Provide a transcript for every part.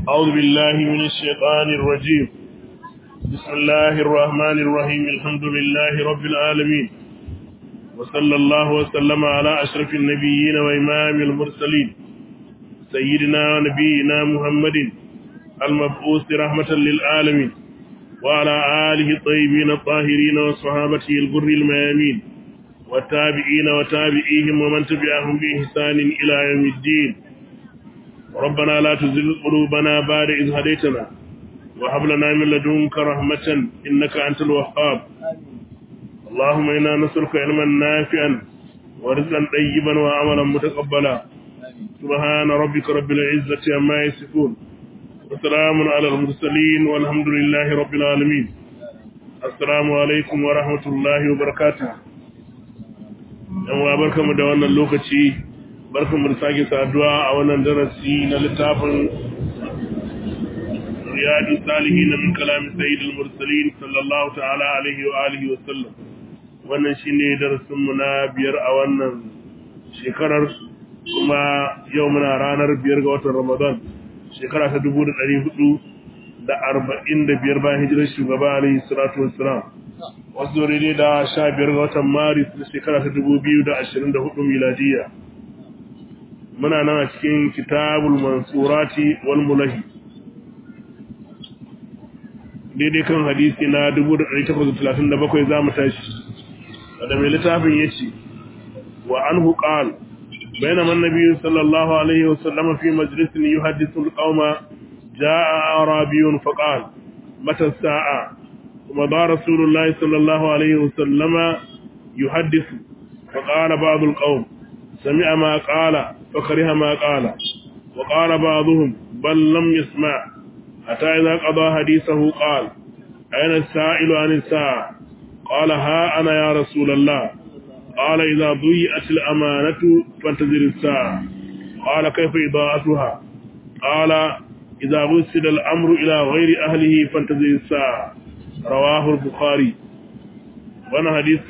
أعوذ بالله من الشيطان الرجيم بسم الله الرحمن الرحيم الحمد لله رب العالمين وصلى الله وسلم على أشرف النبيين وإمام المرسلين سيدنا ونبينا محمد المبعوث رحمة للعالمين وعلى آله الطيبين الطاهرين وصحابته الغر الميامين والتابعين وتابعيهم ومن تبعهم بإحسان إلى يوم الدين ربنا لا تزل قلوبنا بعد إذ هديتنا وهب لنا من لدنك رحمة إنك أنت الوهاب اللهم إنا نسألك علما نافعا ورزقا طيبا وعملا متقبلا سبحان ربك رب العزة عما يصفون وسلام على المرسلين والحمد لله رب العالمين السلام عليكم ورحمة الله وبركاته yan wa barkamu da wannan lokaci barkamu da sake saduwa a wannan darasi na littafin riyadu salihin min kalami sayyidul mursalin sallallahu ta'ala alaihi wa alihi wa sallam wannan shine darasin mu na biyar a wannan shekarar kuma yau muna ranar biyar ga watan Ramadan shekara ta dubu da ɗari hudu da arba'in da biyar bayan hijirar shugaba alaihi salatu wassalam wasu zore ne da sha biyar ga watan maris na shekara ta dubu biyu da ashirin da hudu miladiya muna nan a cikin kitabul mansurati wal mulahi daidai kan hadisi na dubu da ɗari takwas da talatin da bakwai za mu tashi da mai littafin ya ce wa an huƙal بينما النبي صلى الله عليه وسلم في مجلس يحدث القوم جاء أعرابي فقال متى الساعة ومضى رسول الله صلى الله عليه وسلم يحدث فقال بعض القوم سمع ما قال فكره ما قال وقال بعضهم بل لم يسمع حتى إذا قضى حديثه قال أين السائل عن الساعة قال ها أنا يا رسول الله قال إذا ضيئت الأمانة فانتظر الساعة قال كيف إضاءتها قال إذا غسل الأمر إلى غير أهله فانتظر الساعة رواه البخاري وانا حديث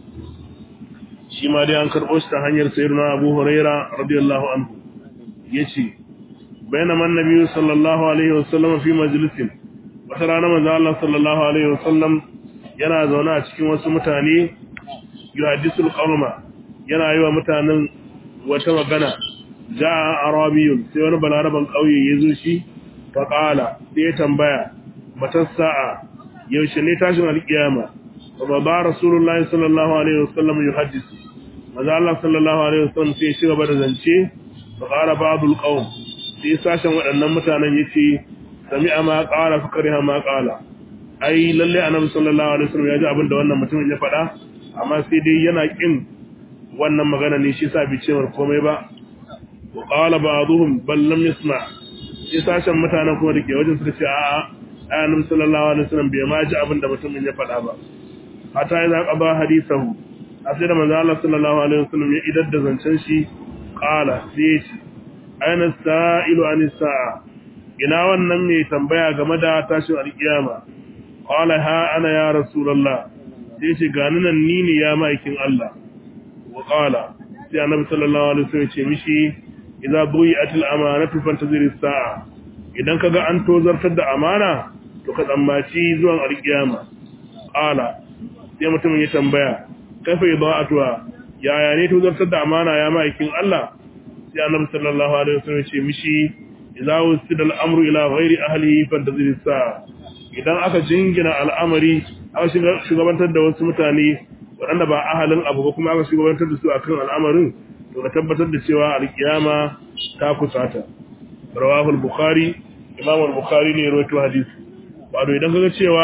شما دي أنكر أشتا هنير سيرنا أبو هريرة رضي الله عنه يشي بينما النبي صلى الله عليه وسلم في مجلس وترانا من الله صلى الله عليه وسلم yana zaune a cikin wasu mutane yuhaddisul qawma yana yi wa mutanen wata magana jaa arabiyun sai wani balaraban kauye yazo shi fa qala sai ya tambaya matan sa'a yaushe ne tashin alkiyama wa ba rasulullahi sallallahu alaihi wasallam yuhaddisu maza Allah sallallahu alaihi wasallam sai shi gaba da zance fa qala ba'dul qawm sai sashen waɗannan mutanen yace sami'a ma qala fa kariha ma qala ai lalle annabi sallallahu alaihi wasallam ya ji abin da wannan mutumin ya faɗa amma sai dai yana kin wannan magana ne shi sa bi cewar komai ba wa qala ba'dhum bal lam yasma sai sashen mutanen kuma dake wajen suka ce a'a annabi sallallahu alaihi wasallam bai ma ji abin da mutumin ya faɗa ba hatta idza qaba hadithahu asai da manzo Allah sallallahu alaihi wasallam ya idar da zancen shi qala sai ce aina sa'ilu an sa'a ina wannan mai tambaya game da tashin alkiyama qala ha ana ya rasulullah sai ce gani nan ni ne ya ma'aikin Allah wa qala sai annabi sallallahu alaihi wasallam ce mishi idza buyi'atil amanatu fantazir as-sa'a idan kaga an tozartar da amana to ka tsammaci zuwan alkiyama qala sai mutumin ya tambaya kaifa ida'atuha yaya ne tozartar da amana ya ma'aikin Allah sai annabi sallallahu alaihi wasallam ce mishi idza wusida al-amru ila ghairi ahlihi fantazir as-sa'a idan aka jingina al'amari aka shugabantar da wasu mutane waɗanda ba ahalin abu ba kuma aka shugabantar da su akan al'amarin to ka tabbatar da cewa alkiyama ta kusata rawahul bukhari imam al-bukhari ne rawaito hadisi wato idan kaga cewa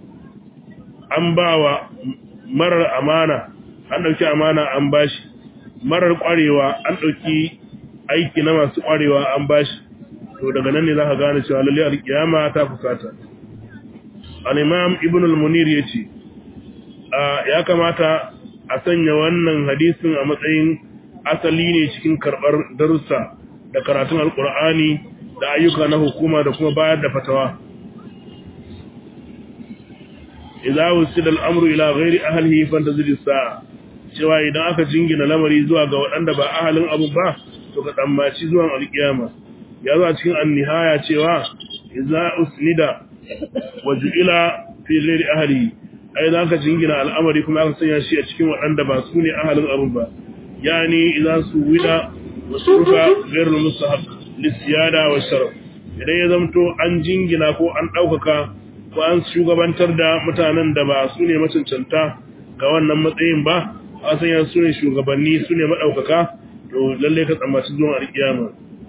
an bawa marar amana an dauki amana an bashi marar kwarewa an dauki aiki na masu kwarewa an bashi to daga nan ne zaka gane cewa lalle alkiyama ta kusata al-imam ibn al-munir yace ya kamata a sanya wannan hadisin a matsayin asali ne cikin karbar darussa da karatun alqur'ani da ayyuka na hukuma da kuma bayar da fatawa idza wusida al-amru ila ghairi ahlihi fantazir as-sa'a cewa idan aka jingina lamari zuwa ga waɗanda ba ahalin abu ba to ka tsammaci zuwan alkiyama ya zo a cikin an-nihaya cewa idza usnida wa ju'ila fi ghairi ahli ai za ka jingina al'amari kuma aka sanya shi a cikin waɗanda ba su ne ahalin abin ba yani idza suwida wa surfa ghairul mustahab lisiyada wa sharaf idan ya zamto an jingina ko an ɗaukaka ko an shugabantar da mutanen da ba su ne macancanta ga wannan matsayin ba a sanya su ne shugabanni su ne maɗaukaka to lalle ka tsammaci zuwan alƙiyama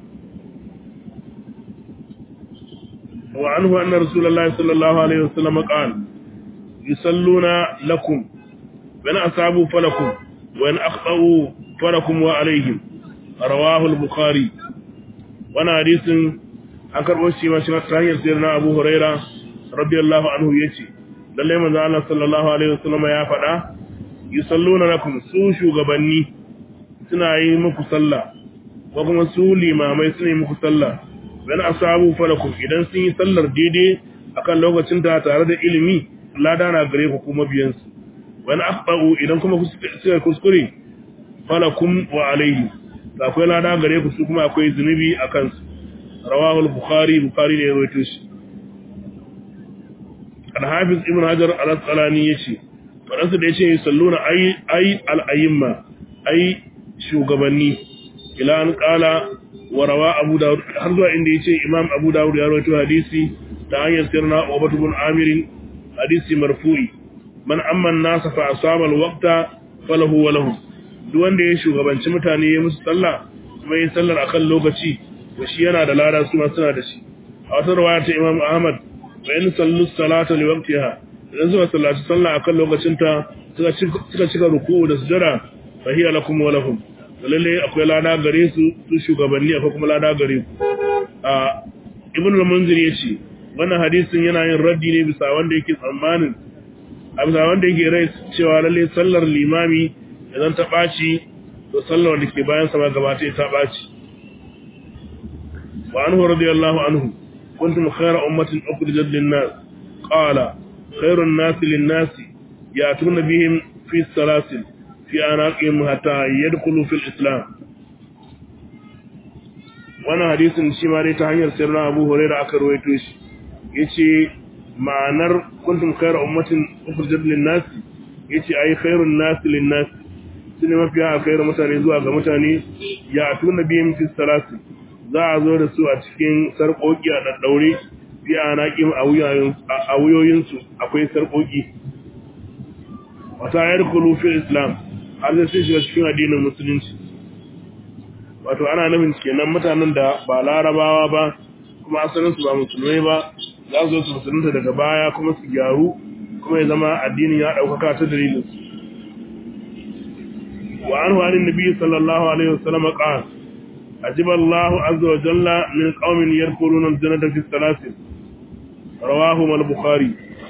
wa anhu anna rasulullahi sallallahu alaihi wasallam qala yusalluna lakum wa in asabu falakum wa in akhtau falakum wa alaihim rawahu al-bukhari wannan hadisin an karɓo shi ma shi ta hanyar sayar na abu huraira radiyallahu anhu ya ce lallai manzo Allah sallallahu alaihi wasallam ya faɗa yusalluna lakum su shugabanni suna yi muku sallah ko kuma su limamai suna yi muku sallah dan asabu falakum idan sun yi sallar daidai akan lokacin ta tare da ilimi lada na gare ku kuma biyan su wani akhtau idan kuma suka kuskure falakum wa alaihi akwai lada gare ku su kuma akwai zunubi akan su رواه البخاري بخاري ne rawaito shi al-hafiz ibn hajar al-asqalani yace faransa da yace salluna ay ay al-ayyima ay shugabanni ila an qala wa rawa abu daud har zuwa inda yace imam abu daud ya rawaito hadisi ta hanyar sirna ubad ibn amir hadisi marfu'i man amma an-nas fa asaba al-waqta falahu wa lahu duk wanda ya shugabanci mutane ya musu sallah kuma ya sallar akan lokaci to shi yana da lada su ma suna da shi a wata rawaya ta Imam Ahmad wa in sallu salata li waqtiha idan suka sallaci sallah akan lokacin ta suka suka cika ruku'u da sujada fa hiya lakum wa lahum lalle akwai lada gare su su shugabanni akwai kuma lada gare ku a Ibn al-Munzir yace wannan hadisin yana yin raddi ne bisa wanda yake tsammanin a bisa wanda yake rai cewa lalle sallar limami idan ta ɓaci to sallar da ke bayan sa ba gaba ta ɓaci وعنه رضي الله عنه كنتم خير أمة أخرجت للناس قال خير الناس للناس يأتون بهم في السلاسل في أناقهم حتى يدخلوا في الإسلام وانا حديث شمالي تهنير سيرنا أبو هريرة أكر ويتوش يتي معنر كنتم خير أمة أخرجت للناس يتي أي خير الناس للناس سنما فيها خير متاني زواغ متاني يأتون بهم في السلاسل za a zo da su a cikin sarƙoƙi a ɗaɗɗaure fi a naƙin a wuyoyinsu akwai sarƙoƙi wata yar kulufin islam har zai sun shiga cikin addinin musulunci wato ana nufin kenan mutanen da ba larabawa ba kuma asalinsu ba musulmai ba za su zo su musulunta daga baya kuma su gyaru kuma ya zama addinin ya ɗaukaka ta dalilinsu wa an wani nabi sallallahu alaihi wasallam qala أجب الله عز وجل من قوم يدخلون الجنة في السلاسل رواهما البخاري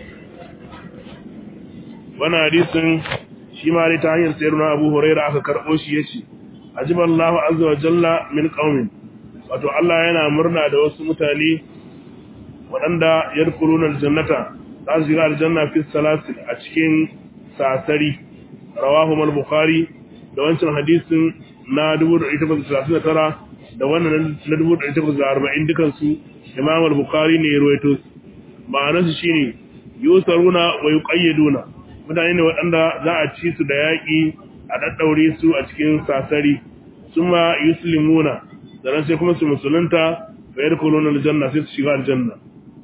وانا حديث شما لي تهير سيرنا أبو هريرة أكا كربوشي يشي أجب الله عز وجل من قوم wato Allah yana murna da wasu mutane waɗanda yadkhuluna aljannata za su shiga aljanna fi salasil a cikin sasari rawahu al-bukhari da wancan hadisin na 1839 da wannan na 1840 dukansu Imam al-Bukhari ne ya ruwaito ma'anarsu shine yusaruna wa yuqayyaduna mutane ne waɗanda za a ci su da yaƙi a daddaure su a cikin sasari summa yuslimuna sannan sai kuma su musulunta fa yadkhuluna al-janna sai su shiga aljanna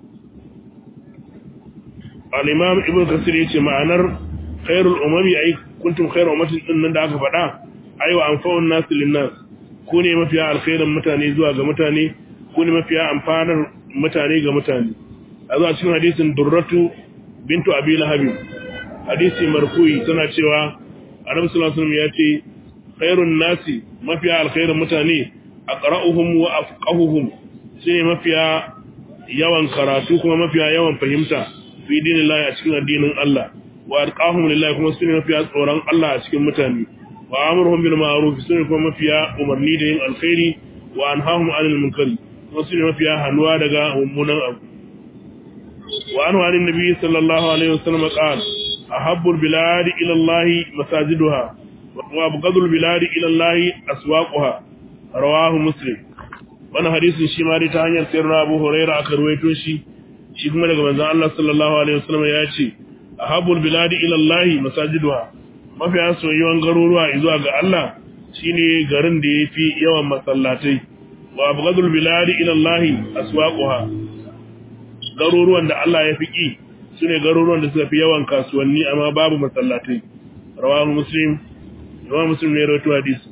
al-Imam Ibn Kathir yace ma'anar khairul umami ay kuntum khairu ummatin din nan da aka faɗa aiwa amfa'un nasu linnas ku ne mafiya alkhairin mutane zuwa ga mutane ku ne mafiya amfanar mutane ga mutane a zuwa cikin hadisin durratu bintu abi lahabi hadisi marfu'i tana cewa annabi sallallahu alaihi wasallam ya ce khairun nasi mafiya alkhairin mutane aqra'uhum wa afqahuhum shine mafiya yawan karatu kuma mafiya yawan fahimta fi dinillahi a cikin addinin Allah wa arqahum lillahi kuma sune mafiya tsoron Allah a cikin mutane wa amruhum bil ma'ruf sune kuma mafiya umarni da yin alkhairi wa anhahum 'anil munkari kuma sune mafiya hanuwa daga mummunan abu wa anhu 'an nabi sallallahu alaihi wasallam qala ahabbul bilad ila Allah masajiduha wa abghadul bilad ila Allah aswaquha rawahu muslim wannan hadisin shi ma dai ta hanyar sayyidina Abu Hurairah aka ruwaito shi shi kuma daga manzon Allah sallallahu alaihi wasallam ya ce ahabul biladi ila Allah masajiduha mafiya soyuwan garuruwa zuwa ga Allah shine garin da yafi yawan masallatai wa abghadul biladi ila Allah aswaquha garuruwan da Allah ya fi ki sune garuruwan da suka fi yawan kasuwanni amma babu masallatai rawahu muslim rawahu muslim ne rawaito hadisi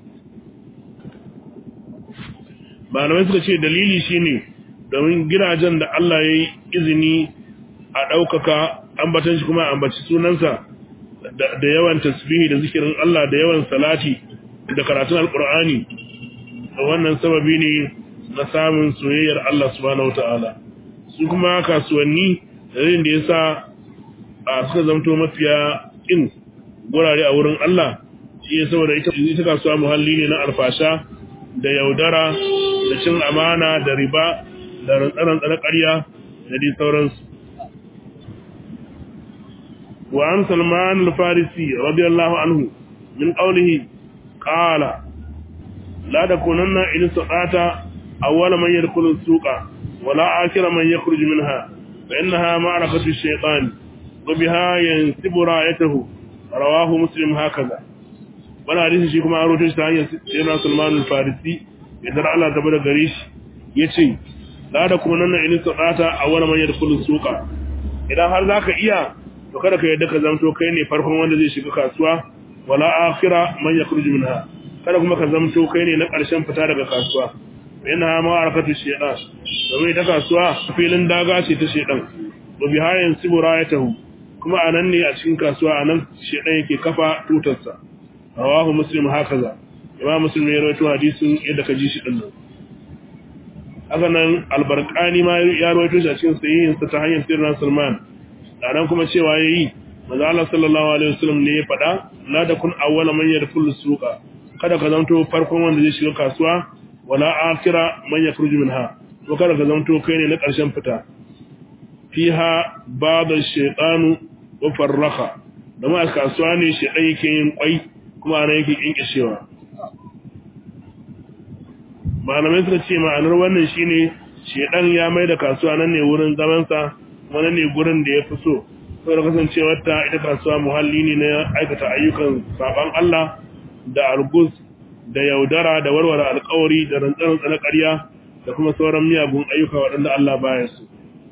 malamai suka ce dalili shine domin gidajen da Allah ya yi izini a ɗaukaka ambatan shi kuma ambaci sunansa da yawan tasbihi da zikirin Allah da yawan salati da karatun alkur'ani da wannan sababi ne na samun soyayyar Allah subhanahu wata'ala su kuma kasuwanni dalilin da yasa a suka zamto mafiya in gurare a wurin Allah shi ya saboda ita kasuwa muhalli ne na alfasha da yaudara da cin amana da riba da rantsarantsa na ƙarya da dai sauransu wa an salman al-farisi radiyallahu anhu min qawlihi qala la takunanna in saqata awwala man yadkhulu as-suqa wa la akhira man yakhruju minha fa innaha ma'rakatu ash-shaytan wa biha yansibu ra'ayatahu rawahu muslim hakaza wannan hadisi shi kuma an rawaito shi ta hanyar sayyidina salman al-farisi idan Allah ta bada gare shi yace la da kuma nan in sadata a wani man yadkhulu suqa idan har zaka iya to kada ka yadda ka zamto kai ne farkon wanda zai shiga kasuwa wala akhira man yakhruju minha kada kuma ka zamto kai ne na ƙarshen fita daga kasuwa yana ma arakatu shedan domin ita kasuwa filin daga ce ta shedan wa bihayan sibura ya tahu kuma anan ne a cikin kasuwa anan shedan yake kafa tutarsa rawahu muslim hakaza imam muslim ya rawaito hadisin yadda ka ji shi din nan haka nan albarkani ma ya rawaito shi a cikin sahihin sa ta hanyar sirrin Salman dan kuma cewa yayi manzo Allah sallallahu alaihi wasallam ne ya faɗa la da kun awwala man yadkhulu suqa kada ka zanto farkon wanda zai shiga kasuwa wala akhira man yakhruju minha ko kada ka zanto kai ne na ƙarshen fita fiha ba'da shaytanu wa farraha dama kasuwa ne shedan yake yin kwai kuma ana yake kinkishewa malamai suka ce ma'anar wannan shine shedan ya mai da kasuwa nan ne wurin zamansa kuma nan ne gurin da ya fi so saboda kasancewar ta ita kasuwa muhalli ne na aikata ayyukan saban Allah da argus da yaudara da warware alkawari da rantsarin na ƙarya da kuma sauran miyagun ayyuka waɗanda Allah baya su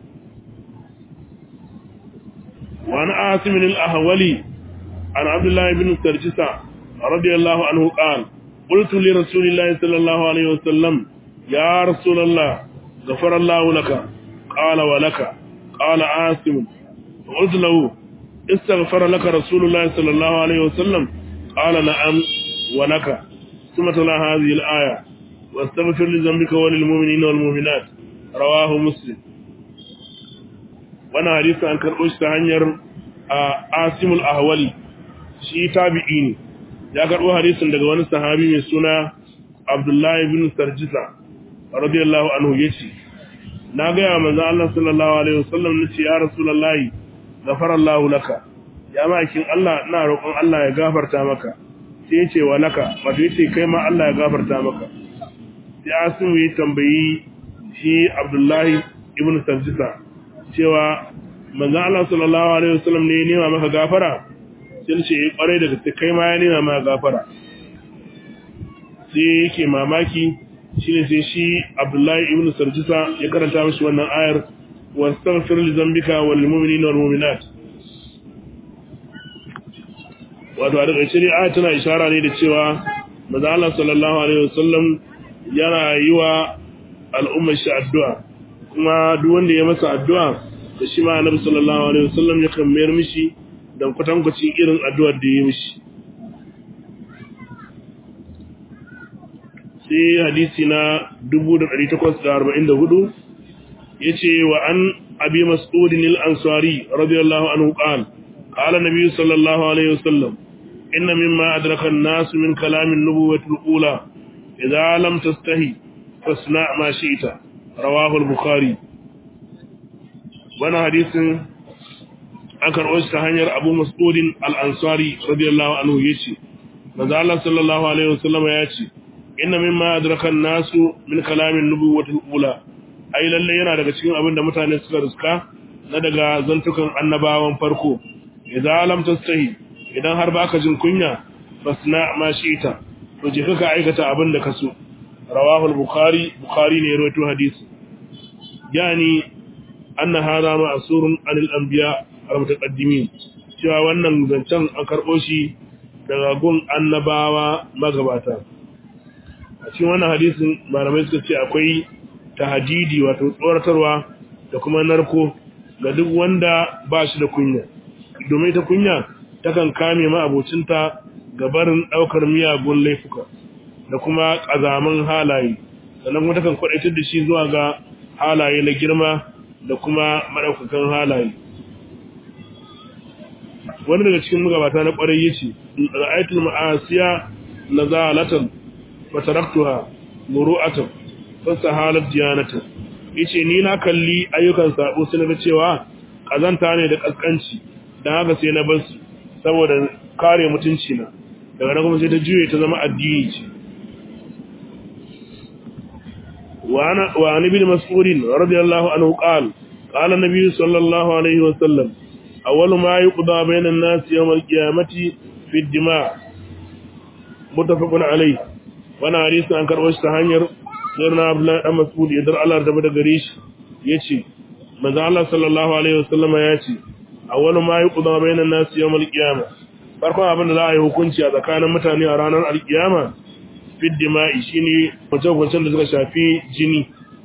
wani asimin al-ahwali an abdullahi bin sarjisa radiyallahu anhu qala قلت لرسول الله صلى الله عليه وسلم يا رسول الله غفر الله لك قال ولك قال عاصم قلت له استغفر لك رسول الله صلى الله عليه وسلم قال نعم ولك ثم تلا هذه الآية واستغفر لذنبك وللمؤمنين والمؤمنات رواه مسلم وانا حديث عن كرؤوش تهنير عاصم الأهولي شي تابعيني ya karɓo hadisin daga wani sahabi mai suna Abdullahi bin Sarjisa radiyallahu anhu yace na ga ya manzo Allah sallallahu alaihi wasallam nace ya rasulullahi ghafarallahu laka ya makin Allah ina roƙon Allah ya gafarta maka sai yace wa laka wato yace kai ma Allah ya gafarta maka sai Asim ya tambayi shi Abdullahi ibn Sarjisa cewa manzo Allah sallallahu alaihi wasallam ne ya nema maka gafara sai ce ya kwarai da gaske kai ma ya nema ma gafara sai yake mamaki shine sai shi Abdullahi ibn Sarjisa ya karanta mishi wannan ayar wastaghfir li dhanbika wal mu'minina wal mu'minat wato a daga shari'a ayar tana ishara ne da cewa manzo Allah sallallahu alaihi wasallam yana yi wa al'ummar shi addu'a kuma duk wanda ya masa addu'a da shi ma annabi sallallahu alaihi wasallam ya kan mayar mishi don kwatankwacin irin addu'ar da ya mishi. Sai hadisi na 1844 ya ce wa an abi mas'udin al'ansari radiyallahu anhu ƙal, ƙala nabi sallallahu Alaihi wasallam, inna mimma adrakan nasu min kalamin nubuwatul ula, idza lam tastahi fasna ma shi'ta rawahul bukhari wannan hadisin an karɓo shi ta hanyar abu mas'udin al'ansari radiyallahu anhu ya ce maza Allah sallallahu alaihi wasallam ya ce inna mimma adraka nasu min kalamin nubuwatul ula ai lalle yana daga cikin abin da mutane suka riska na daga zantukan annabawan farko idan lam tastahi idan har baka jin kunya fasna ma shi'ta to je ka aikata abin da kaso rawahu al-bukhari bukhari ne ya rawaito hadisi yani anna hadha ma'surun anil anbiya al-mutaqaddimin cewa wannan zancen an karbo shi daga gun annabawa magabata a cikin wannan hadisin malamai suka ce akwai tahadidi wato tsoratarwa da kuma narko ga duk wanda ba shi da kunya domin ta kunya takan kame ma abocinta ga barin daukar miyagun laifuka da kuma kazaman halaye sannan kuma takan kwadaitar da shi zuwa ga halaye na girma da kuma madaukakan halaye wani daga cikin magabata na kwarai yace ra'aytul ma'asiya nazalatan wa taraktuha muru'atan fasahalat diyanatan yace ni na kalli ayyukan sabo sai naga cewa kazanta ne da kaskanci dan haka sai na bar su saboda kare mutunci na daga nan kuma sai ta juye ta zama addini ce wa ana wa an ibn mas'ud radiyallahu anhu qala qala an-nabi sallallahu alaihi wa sallam awwalu ma yuqda bayna an-nas yawm al-qiyamati fi ad-dima' muttafaqun alayhi wannan hadisi an karɓo shi ta hanyar sirna abdullahi dan mas'ud ya dar Allah da da gare shi yace manzo Allah sallallahu alaihi wasallam ya ce awwalu ma yuqda bainan nas yawm al-qiyama farkon abin da za a yi hukunci a tsakanin mutane a ranar al-qiyama fi dima'i shine wajen da suka shafi jini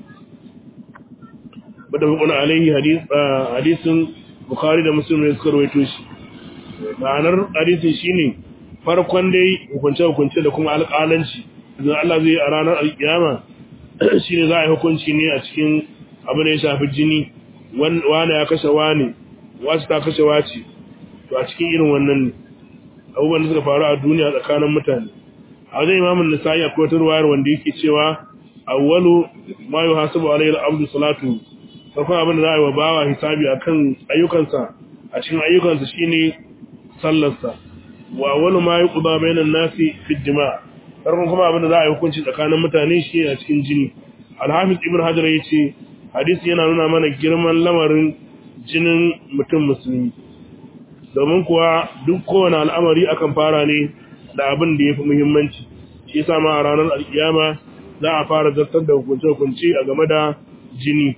bada hukun alaihi hadis hadisin bukhari da muslim ne suka rawaito shi ma'anar hadisin shine farkon dai hukunce hukunce da kuma alƙalanci idan Allah zai a ranar alkiyama shine za a yi hukunci ne a cikin abin da ya shafi jini wane ya kashe wane wasu ta kashe wace to a cikin irin wannan ne abubuwan da suka faru a duniya tsakanin mutane a wajen imamun nisa'i akwai wata ruwayar wanda yake cewa awwalu ma yuhasabu alayhi al-abdu salatu farkon abin da za a yi wa bawa hisabi akan ayyukansa a cikin ayyukansa shine sallarsa wa awwalu ma yuqda bainan nasi fi dima' farkon kuma abin da za a yi hukunci tsakanin mutane shi a cikin jini alhafiz ibn hajar ya ce hadisi yana nuna mana girman lamarin jinin mutum musulmi domin kuwa duk kowane al'amari akan fara ne da abin da ya fi muhimmanci shi yasa ma a ranar alkiyama za a fara zartar da hukunce-hukunce a game da jini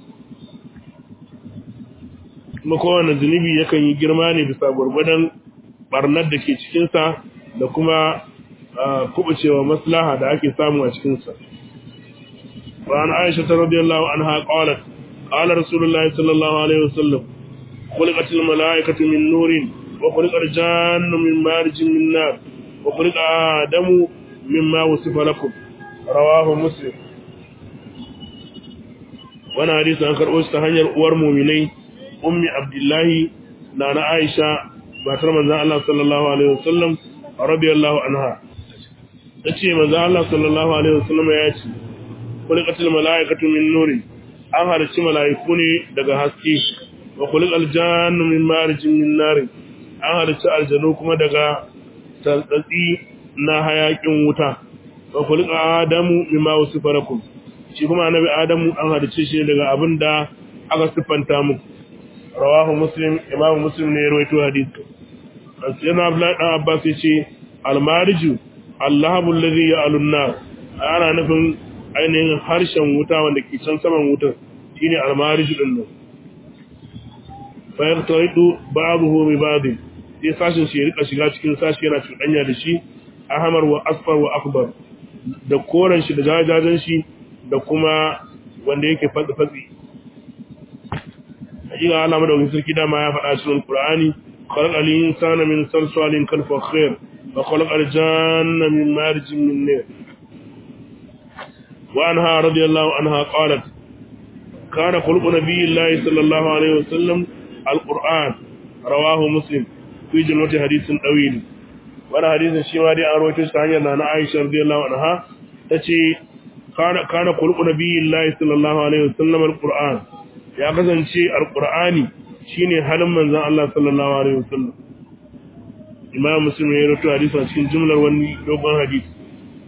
kuma kowane zunubi yakan yi girma ne bisa gwargwadon barnar da ke cikinsa da kuma kubucewa maslaha da ake samu a cikinsa. Ba'an Aisha ta radiyallahu anha qalat qala Rasulullahi sallallahu alaihi wasallam khuliqatil malaikatu min nurin wa khuliqal jannu min marjin min nar wa khuliqa adamu mimma wasifa lakum rawahu muslim wannan hadisi an karɓo shi ta hanyar uwar muminai ummi abdullahi na na aisha matar manzon Allah sallallahu alaihi wasallam radiyallahu anha tace manzon Allah sallallahu alaihi wasallam ya ce kulqatul malaikatu min nuri an harci malaiku ne daga haske wa kulqal jannu min marjin min nar an harci aljanu kuma daga tantsatsi na hayakin wuta wa kulqa adamu mimma wasifa lakum shi kuma annabi adamu an hadice shi daga abin da aka siffanta mu rawahu muslim imamu muslim ne ya rawaito hadisi sayyidina abdullahi dan abbas yace almariju allahu alladhi ya'lunna ana nufin ainihin harshen wuta wanda ke can saman wutar shine almariju din nan fa yaqtaidu ba'dahu bi ba'd sai sashin shi ya rika shiga cikin sashi yana cuɗanya da shi ahmar wa asfar wa akbar da koren shi da jajajen shi da kuma wanda yake fatsi-fatsi hakika Allah madaukakin sarki dama ya faɗa cikin Qur'ani khalaqal insana min salsalin kal fakhir wa khalaqal janna min marjin min nar wa anha radiyallahu anha qalat kana khuluqu nabiyillahi sallallahu alaihi wasallam alquran rawahu muslim fi jumlati hadithin dawil wannan hadisin shi ma dai an rawaito shi ta hanyar na Aisha radiyallahu anha tace kana kana khuluqu nabiyillahi sallallahu alaihi wasallam alquran ya kasance alqurani shine halin manzon Allah sallallahu alaihi wasallam imam muslim ya rawaito hadisi a cikin jumlar wani dogon hadisi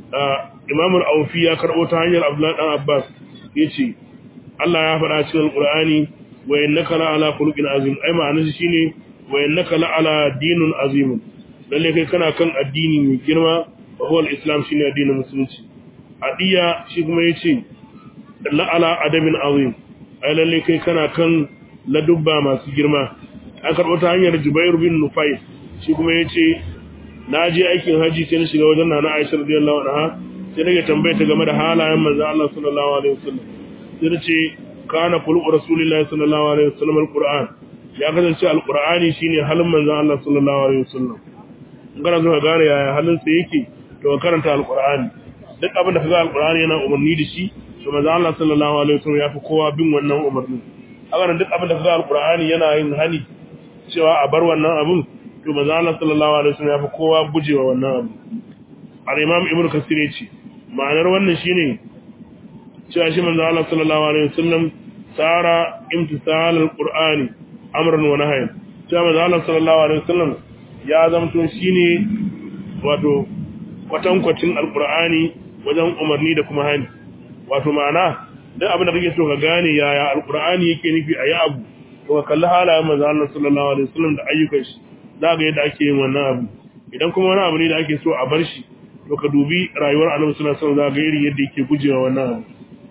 Imam al-Awfi ya karbo ta hanyar Abdullah dan Abbas yace Allah ya faɗa cikin Al-Qur'ani wa innaka la ala khuluqin azim ai ma'anar shi shine wa innaka la ala dinun azim lalle kai kana kan addini mai girma wa huwa al-islam shine addinin musulunci adiya shi kuma yace la ala adabin azim ai lalle kai kana kan ladubba masu girma an karɓo ta hanyar Jubair bin Nufayl shi kuma yace na je aikin haji sai na shiga wajen nana Aisha radiyallahu anha sai nake tambaye ta game da halayen manzo Allah sallallahu alaihi wasallam sai ta ce kana qulu rasulillahi sallallahu alaihi wasallam alquran ya kasance alqurani shine halin manzo Allah sallallahu alaihi wasallam in kana so ka gane yaya halin sa yake to ka karanta alqurani duk abin da kaga alqurani yana umarni da shi to manzo Allah sallallahu alaihi wasallam ya fi kowa bin wannan umarnin haka duk abin da kaga alqurani yana yin hani cewa a bar wannan abin to manzo Allah sallallahu alaihi wasallam ya fi kowa gujewa wannan abu al-imam ibnu kasir yace ma'anar wannan shine cewa shi manzo Allah sallallahu alaihi wasallam sara imtisal al-qur'ani amran wa nahyan cewa manzo Allah sallallahu alaihi wasallam ya zamto shine wato kwatankwacin al-qur'ani wajen umarni da kuma hani wato ma'ana duk abin da kake so ka gane yaya al-qur'ani yake nufi ayi abu to ka kalli halayen manzo Allah sallallahu alaihi wasallam da ayyukan shi za ga yadda ake yin wannan abu idan kuma wani abu ne da ake so a bar shi to ka dubi rayuwar annabi sallallahu alaihi wasallam za ga irin yadda yake gujewa wannan abu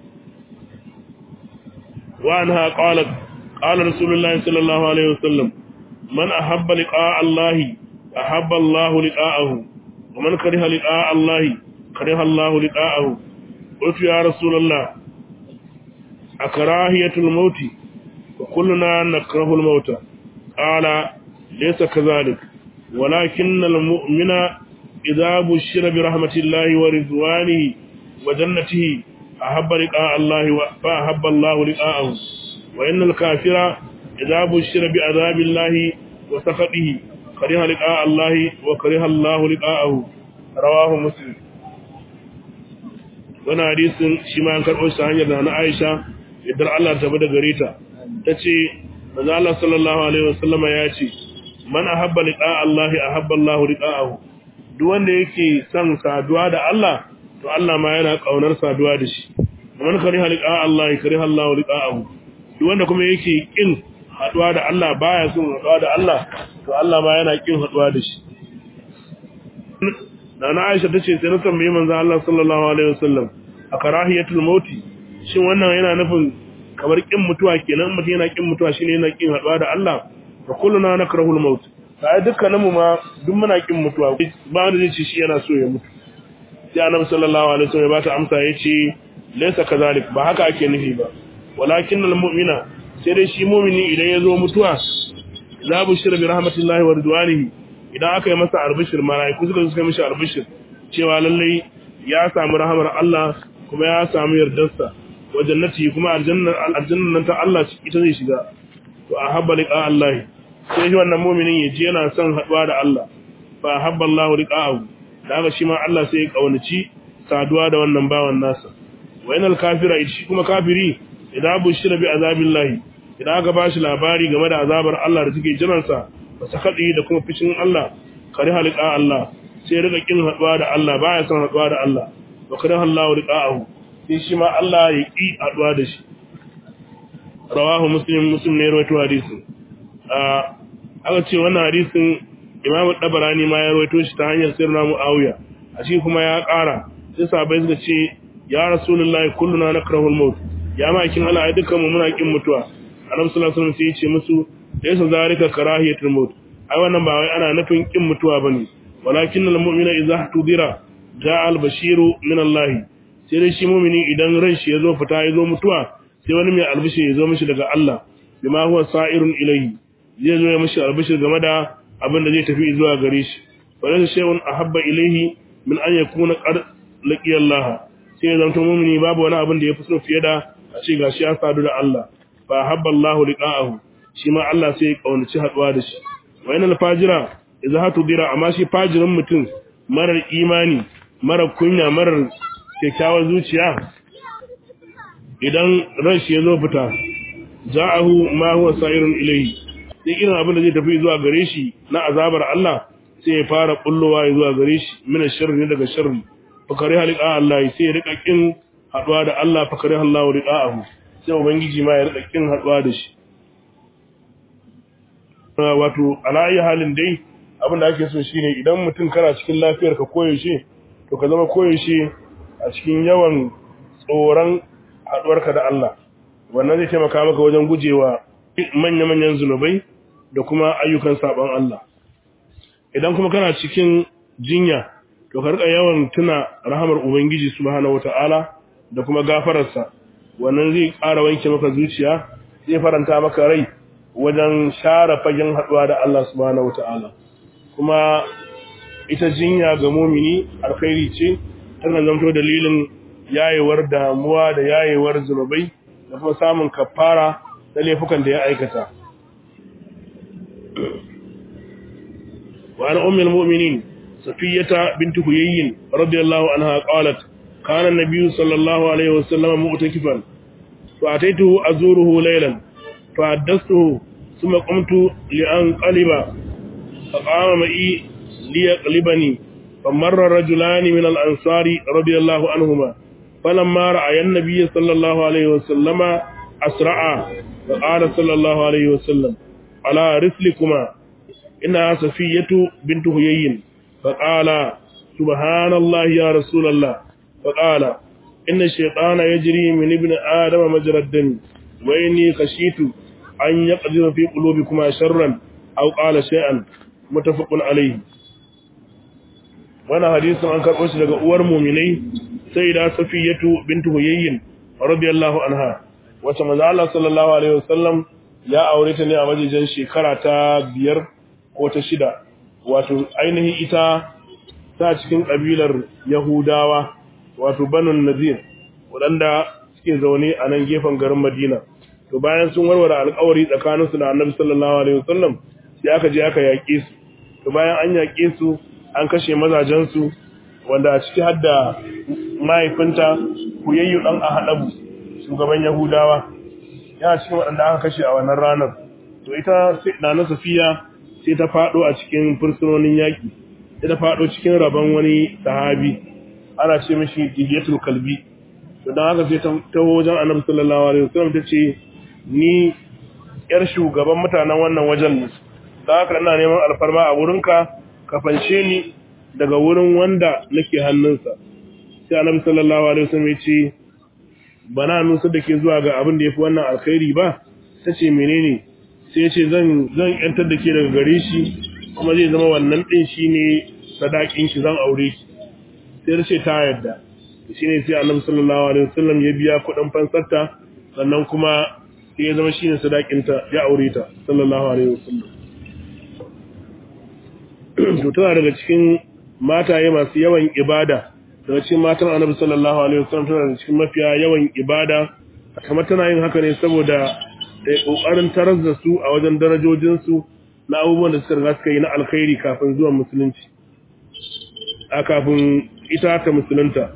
wa anha qalat qala rasulullahi sallallahu alaihi wasallam man ahabba liqa'a Allah ahabba Allah liqa'ahu wa man kariha liqa'a Allah kariha Allah liqa'ahu qultu ya rasulullah akrahiyatul mauti wa kulluna nakrahu al-mauta qala ليس كذلك ولكن المؤمن إذا بشر برحمة الله ورضوانه وجنته أحب لقاء الله فأحب الله لقاءه وإن الكافر إذا بشر بعذاب الله وسخطه كره لقاء الله وكره الله لقاءه رواه مسلم wani hadisin shi ma an karɓo shi hanyar da na Aisha idan Allah ta bada gare ta tace manzo Allah sallallahu alaihi wasallama ya ce man ahabba liqa Allah ahabba Allah liqa'ahu duk wanda yake son saduwa da Allah to Allah ma yana kaunar saduwa da shi man kariha liqa Allah kariha Allah liqa'ahu duk wanda kuma yake kin haduwa da Allah baya son haduwa da Allah to Allah ma yana kin haduwa da shi Nana Aisha tace sai na tambaye manzo Allah sallallahu alaihi wasallam a karahiyatul mauti shin wannan yana nufin kamar kin mutuwa kenan mutum yana kin mutuwa shine yana kin haduwa da Allah fa kulluna nakrahu al-maut sai dukkanin mu ma duk muna kin mutuwa ba wanda zai ce shi yana so ya mutu sai annabi sallallahu alaihi wasallam ya bata amsa yace laysa kazalik ba haka ake nufi ba walakin al-mu'mina sai dai shi mu'mini idan ya zo mutuwa la bushira bi rahmatillahi wa ridwanihi idan aka yi masa arbishir malaiku suka suka mishi arbishir cewa lalle ya samu rahamar Allah kuma ya samu yardarsa wa jannati kuma aljannar aljannan ta Allah ita zai shiga to ahabba liqa Allah sai shi wannan mu'minin ya ji yana son haduwa da Allah fa ahabba Allah liqa'ahu daga shi ma Allah sai ya kaunaci saduwa da wannan bawan nasa wa inal kafira shi kuma kafiri idan bushira bi azabillahi idan aka bashi labari game da azabar Allah da take jiran sa ba sakadi da kuma fishin Allah kare halika Allah sai riga kin haduwa da Allah baya son haduwa da Allah wa kare Allah liqa'ahu sai shi ma Allah ya ki haduwa da shi rawahu muslim muslim ne rawaito hadisin aka ce wannan hadisin imam dabarani ma ya rawaito shi ta hanyar sirna muawiya a shi kuma ya ƙara sai sahabbai suka ce ya rasulullahi kulluna nakrahul maut ya ma kin Allah ai dukkan mu muna kin mutuwa annabi sallallahu alaihi wasallam sai ya ce musu laysa zalika karahiyatul maut ai wannan ba wai ana nufin kin mutuwa bane walakin al mu'mina idza tudira ja'a al bashiru min Allah sai dai shi mu'mini idan ran shi yazo fita yazo mutuwa sai wani mai albishi yazo mishi daga Allah bima huwa sa'irun ilayhi zai zo ya mishi albishir game da abin da zai tafi zuwa gare shi wala shay'un ahabba ilayhi min an yakuna qad laqiya Allah sai zan to mu'mini babu wani abin da yafi so fiye da a ce gashi ya sadu da Allah fa habba Allah liqa'ahu shi ma Allah sai ya kaunaci haduwa da shi wa inal fajira idza hatu dira amma shi fajirin mutum marar imani marar kunya marar kyakkyawar zuciya idan ran shi ya zo fita ja'ahu ma huwa sa'irun ilayhi sai irin abin da zai tafi zuwa gare shi na azabar Allah sai ya fara kullowa zuwa gare shi min sharri ne daga sharri fakari halika Allah sai ya rika kin haduwa da Allah fakari Allah liqa'ahu sai ubangiji ma ya rika kin haduwa da shi wato ala halin dai abin da ake so shine idan mutum kana cikin lafiyar ka koyaushe to ka zama koyaushe a cikin yawan tsoron haduwarka da Allah wannan zai taimaka maka wajen gujewa manya-manyan zunubai da kuma ayyukan saban Allah idan kuma kana cikin jinya to ka rika yawan tuna rahamar ubangiji subhanahu wataala da kuma gafararsa wannan zai ƙara wanke maka zuciya zai faranta maka rai wajen share fagen haduwa da Allah subhanahu wataala kuma ita jinya ga mumini alkhairi ce tana zanto dalilin yayewar damuwa da yayewar zunubai da kuma samun kafara da laifukan da ya aikata wa an ummul mu'minin safiyata bint huyayyin radiyallahu anha qalat kana an-nabiy sallallahu alayhi wasallam mu'takifan fa ataytuhu azuruhu laylan fa haddathtuhu thumma qumtu li anqaliba فقام معي ليقلبني فمر رجلان من الأنصار رضي الله عنهما فلما رأى النبي صلى الله عليه وسلم أسرعا فقال صلى الله عليه وسلم على رسلكما إنها صفية بنت هيين فقال سبحان الله يا رسول الله فقال إن الشيطان يجري من ابن آدم مجرى الدم وإني خشيت أن يقدر في قلوبكما شرا أو قال شيئا متفق عليه وانا حديث عن كربوش daga uwar mu'minai sayyida safiyatu bintu huyayyin radiyallahu anha wacce manzo Allah sallallahu alaihi wasallam ya aure ta ne a majijin shekara ta biyar ko ta shida wato ainihin ita ta cikin kabilar yahudawa wato banun nazir waɗanda suke zaune a nan gefen garin madina to bayan sun warware alƙawari tsakaninsu da annabi sallallahu alaihi wasallam sai aka je aka yaƙe su to bayan an yaƙe su an kashe mazajensu wanda a ciki hadda mahaifinta kuyayyu ɗan ahadabu shugaban yahudawa yana cikin waɗanda aka kashe a wannan ranar to ita nana safiya sai ta faɗo a cikin fursunonin yaƙi sai ta faɗo cikin rabon wani sahabi ana ce mishi dihiyatul kalbi to don haka sai ta wajen annabi sallallahu alaihi wasallam ta ce ni yar shugaban mutanen wannan wajen ne da haka ina neman alfarma a wurinka ka fanshe ni daga wurin wanda nake hannunsa sai annabi sallallahu alaihi wasallam ya ce bana nusa da ke zuwa ga abin da yafi wannan alkhairi ba tace menene sai ya ce zan zan yantar da ke daga gare shi kuma zai zama wannan din shine sadakin ki zan aure ki sai ta ce ta yarda shine sai annabi sallallahu alaihi wasallam ya biya kuɗin fansarta sannan kuma sai ya zama shine sadakinta ya aure ta sallallahu alaihi wasallam to tana daga cikin mataye masu yawan ibada daga cikin matan annabi sallallahu alaihi wasallam tana daga cikin mafiya yawan ibada kamar tana yin haka ne saboda da kokarin tarar da su a wajen darajojin su na abubuwan da suka riga suka yi na alkhairi kafin zuwan musulunci a kafin ita ta musulunta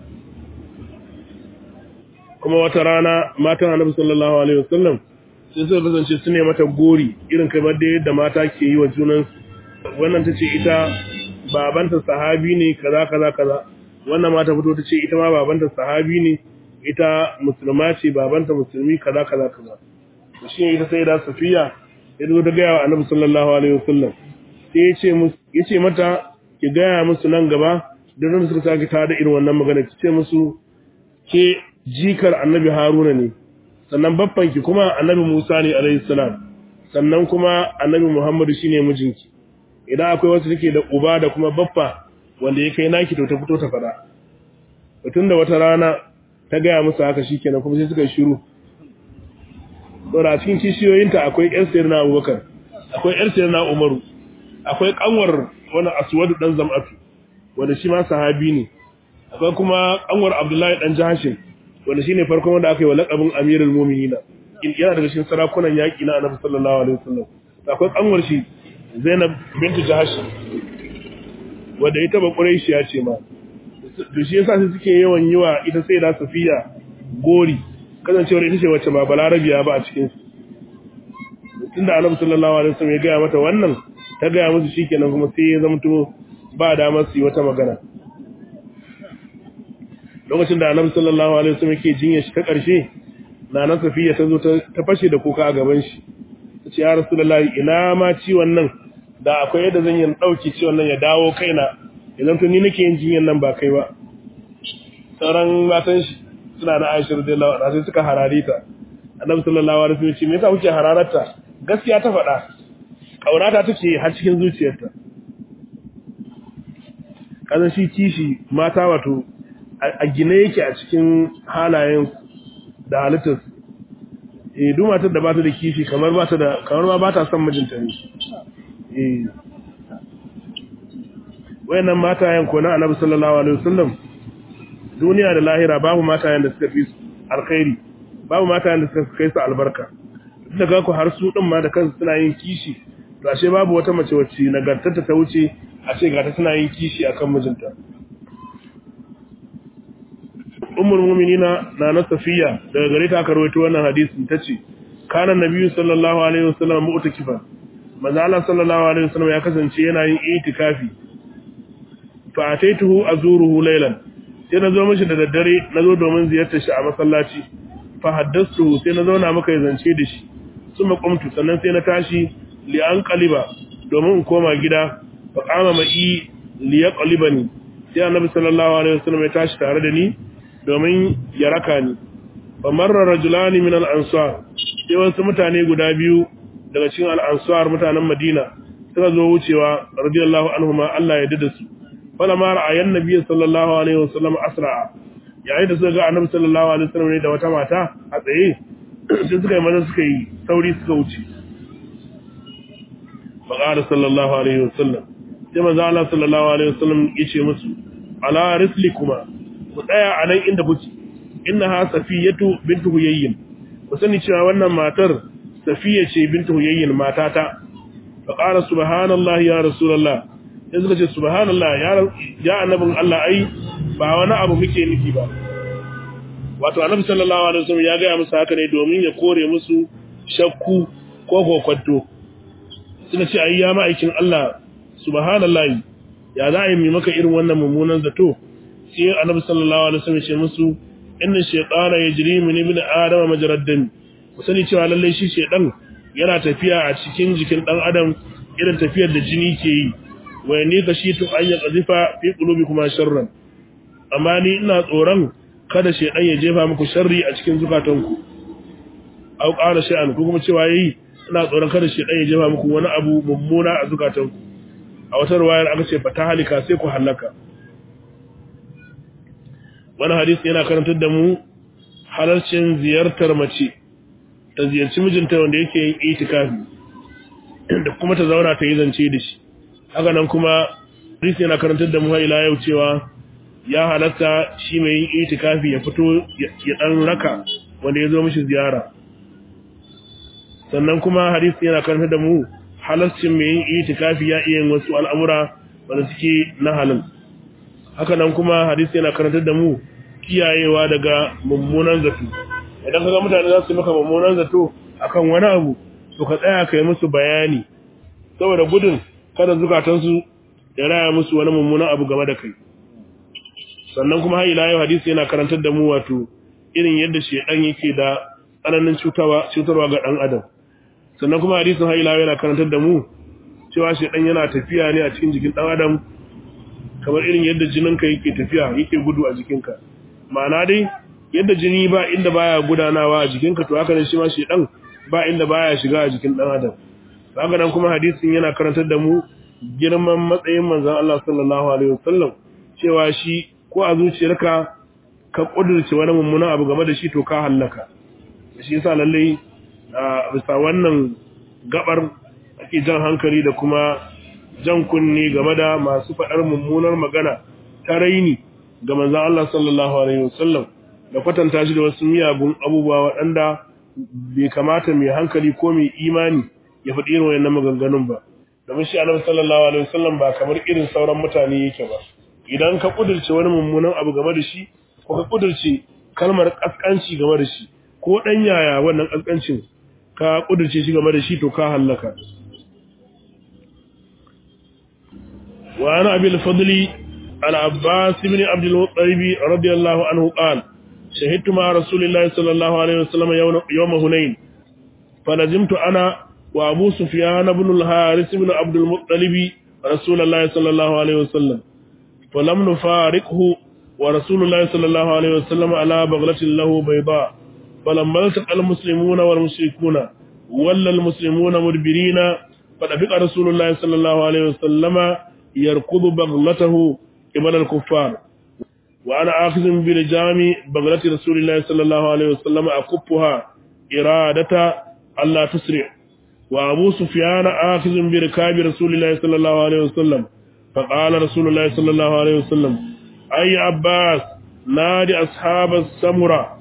kuma wata rana matan annabi sallallahu alaihi wasallam sai suka kasance su ne mata gori irin kamar da yadda mata ke yi wa junansu wannan ta ce ita babanta sahabi ne kaza kaza kaza wannan ma ta fito ta ce ita ma babanta sahabi ne ita musulma ce babanta musulmi kaza kaza kaza to shi ita sai da safiya ya zo ta gaya wa annabi sallallahu alaihi wasallam sai ya ce musu ya ce mata ki gaya musu nan gaba da nan suka sake ta da irin wannan magana ki ce musu ke jikar annabi haruna ne sannan babbanki kuma annabi musa ne alaihi salam sannan kuma annabi muhammadu shine mijinki idan akwai wasu take da uba da kuma baffa wanda ya kai naki to ta fito ta fada tun da wata rana ta gaya musu haka shikenan kuma sai suka shiru saboda a cikin kishiyoyinta akwai ƴan sayar na abubakar akwai ƴan sayar na umaru akwai kanwar wani aswadu dan zam'atu wanda shi ma sahabi ne akwai kuma kanwar abdullahi dan jahashin wanda shine farkon wanda aka yi wa laqabin amirul mu'minina yana daga cikin sarakunan yaki na annabi sallallahu alaihi wasallam akwai kanwar shi Zainab bintu Jahash wanda ita ba Quraishiya ce ma to shi yasa sai suke yawan yiwa ita sai da Safiya gori kasancewar ita ce wacce ba Balarabiya ba a cikin su tunda Annabi sallallahu alaihi wasallam ya ga mata wannan ta ga musu shikenan kuma sai ya zamto ba damar su yi wata magana lokacin da annabi sallallahu alaihi wasallam yake jinya shi ta ƙarshe nana safiya ta zo ta fashe da kuka a gaban shi ta ce ya rasulullahi ina ma ciwon nan da akwai yadda zan yi ɗauki ciwon nan ya dawo kaina idan to ni nake yin jinyan nan ba kai ba sauran matan shi suna na aisha radiyallahu anha sai suka harare ta annabi sallallahu alaihi wasallam ce me yasa kuke hararta gaskiya ta faɗa kaunata take har cikin zuciyarta kazan shi kishi mata wato a gine yake a cikin halayen da halittar eh duk matar da ba ta da kishi kamar ba ta da kamar ma ba ta son mijinta ne eh wayannan matayen ko na annabi sallallahu alaihi wasallam duniya da lahira babu matayen da suka fi su alkhairi babu matayen da suka kai su albarka daga ku har su din ma da kansu suna yin kishi to ashe babu wata mace wacce nagartarta ta wuce a ce ga ta suna yin kishi akan mijinta ummul mu'minina na na safiya daga gare ta aka rawaito wannan hadisin tace kana nabiyyu sallallahu alaihi wasallam mu'takifa manzo Allah sallallahu alaihi wasallam ya kasance yana yin itikafi fa ataituhu azuruhu laylan sai na zo mishi da daddare na zo domin ziyartar shi a masallaci fa haddastu sai na zauna maka zance da shi suma qumtu sannan sai na tashi li an qaliba domin in koma gida fa qama ma'i li yaqlibani sai annabi sallallahu alaihi wasallam ya tashi tare da ni domin ya raka ni fa marra rajulani min al-ansar sai wasu mutane guda biyu daga cikin al-ansar mutanen Madina suka zo wucewa radiyallahu anhuma Allah ya dada su fala ma ra'ayan nabiyyi sallallahu alaihi wasallam asra'a yayin da suka ga annabi sallallahu alaihi wasallam ne da wata mata a tsaye sai suka yi maza suka yi sauri suka wuce fa qala sallallahu alaihi wasallam sai manzo Allah sallallahu alaihi wasallam yace musu ala rislikuma ku tsaya a nan inda kuke innaha safiyatu bintu huyayyin ku sani cewa wannan matar safiya ce bintu huyayyin matata fa qala subhanallahi ya rasulullah sai suka ce subhanallah ya ya annabin Allah ai ba wani abu muke nufi ba wato annabi sallallahu alaihi wasallam ya ga musu haka ne domin ya kore musu shakku ko kokwanto suka ce ai ya ma'aikin Allah subhanallahi ya za a yi maka irin wannan mummunan zato sai annabi sallallahu alaihi wasallam ya ce musu inna shaytana yajri min ibn adam majrad dam ku sani cewa lalle shi shaydan yana tafiya a cikin jikin dan adam irin tafiyar da jini ke yi wa ni kashitu an ya qazifa fi qulubikum sharran amma ni ina tsoron kada shaydan ya jefa muku sharri a cikin zukatanku au qala shay'an ko kuma cewa yayi ina tsoron kada shaydan ya jefa muku wani abu mummuna a zukatanku a wata ruwayar aka ce fata halika sai ku halaka wani hadisi yana karantar da mu halarcin ziyartar mace ta ziyarci mijinta wanda yake yin itikafi da kuma ta zauna ta yi zance da shi haka nan kuma hadisi yana karantar da mu har ila yau cewa ya halatta shi mai yin itikafi ya fito ya dan raka wanda ya zo mishi ziyara sannan kuma hadisi yana karantar da mu halarcin mai yin itikafi ya iya yin wasu al'amura wanda suke na halin haka nan kuma hadisi yana karantar da mu kiyayewa daga mummunan zato idan kaga mutane za su maka mummunan zato akan wani abu to ka tsaya kai musu bayani saboda gudun kada zukatansu ya raya musu wani mummunan abu game da kai sannan kuma har ila yau hadisi yana karantar da mu wato irin yadda shedan yake da tsananin cutarwa cutarwa ga dan adam sannan kuma hadisin har ila yau yana karantar da mu cewa shedan yana tafiya ne a cikin jikin dan adam kamar irin yadda jininka yake tafiya yake gudu a jikinka ma'ana dai yadda jini ba inda baya gudanawa a jikinka to haka ne shi ma shedan ba inda baya shiga a jikin dan adam haka nan kuma hadisin yana karantar da mu girman matsayin manzon Allah sallallahu alaihi wasallam cewa shi ko a zuciyarka ka kudurce wani mummunan abu game da shi to ka hallaka shi yasa lalle a bisa wannan gabar ake jan hankali da kuma jan kunni game da masu faɗar mummunar magana ta raini ga manzon Allah sallallahu alaihi wasallam da kwatanta shi da wasu miyagun abubuwa waɗanda bai kamata mai hankali ko mai imani ya faɗi irin wayannan maganganun ba domin shi annabi sallallahu alaihi wasallam ba kamar irin sauran mutane yake ba idan ka kudurce wani mummunan abu game da shi ko ka kudurce kalmar kaskanci game da shi ko dan yaya wannan kaskancin ka kudurce shi game da shi to ka hallaka wa ana abil fadli العباس بن عبد المطلب رضي الله عنه قال شهدت مع رسول الله صلى الله عليه وسلم يوم هنين فلزمت أنا وأبو سفيان بن الحارث بن عبد المطلب رسول الله صلى الله عليه وسلم فلم نفارقه ورسول الله صلى الله عليه وسلم على بغلة له بيضاء فلما التقى المسلمون والمشركون ولى المسلمون مدبرين فدفق رسول الله صلى الله عليه وسلم يركض بغلته قبل الكفار وأنا آخذ بلجام بغلة رسول الله صلى الله عليه وسلم أكبها إرادة ألا تسرع وأبو سفيان آخذ بركاب رسول الله صلى الله عليه وسلم فقال رسول الله صلى الله عليه وسلم أي عباس نادي أصحاب السمرة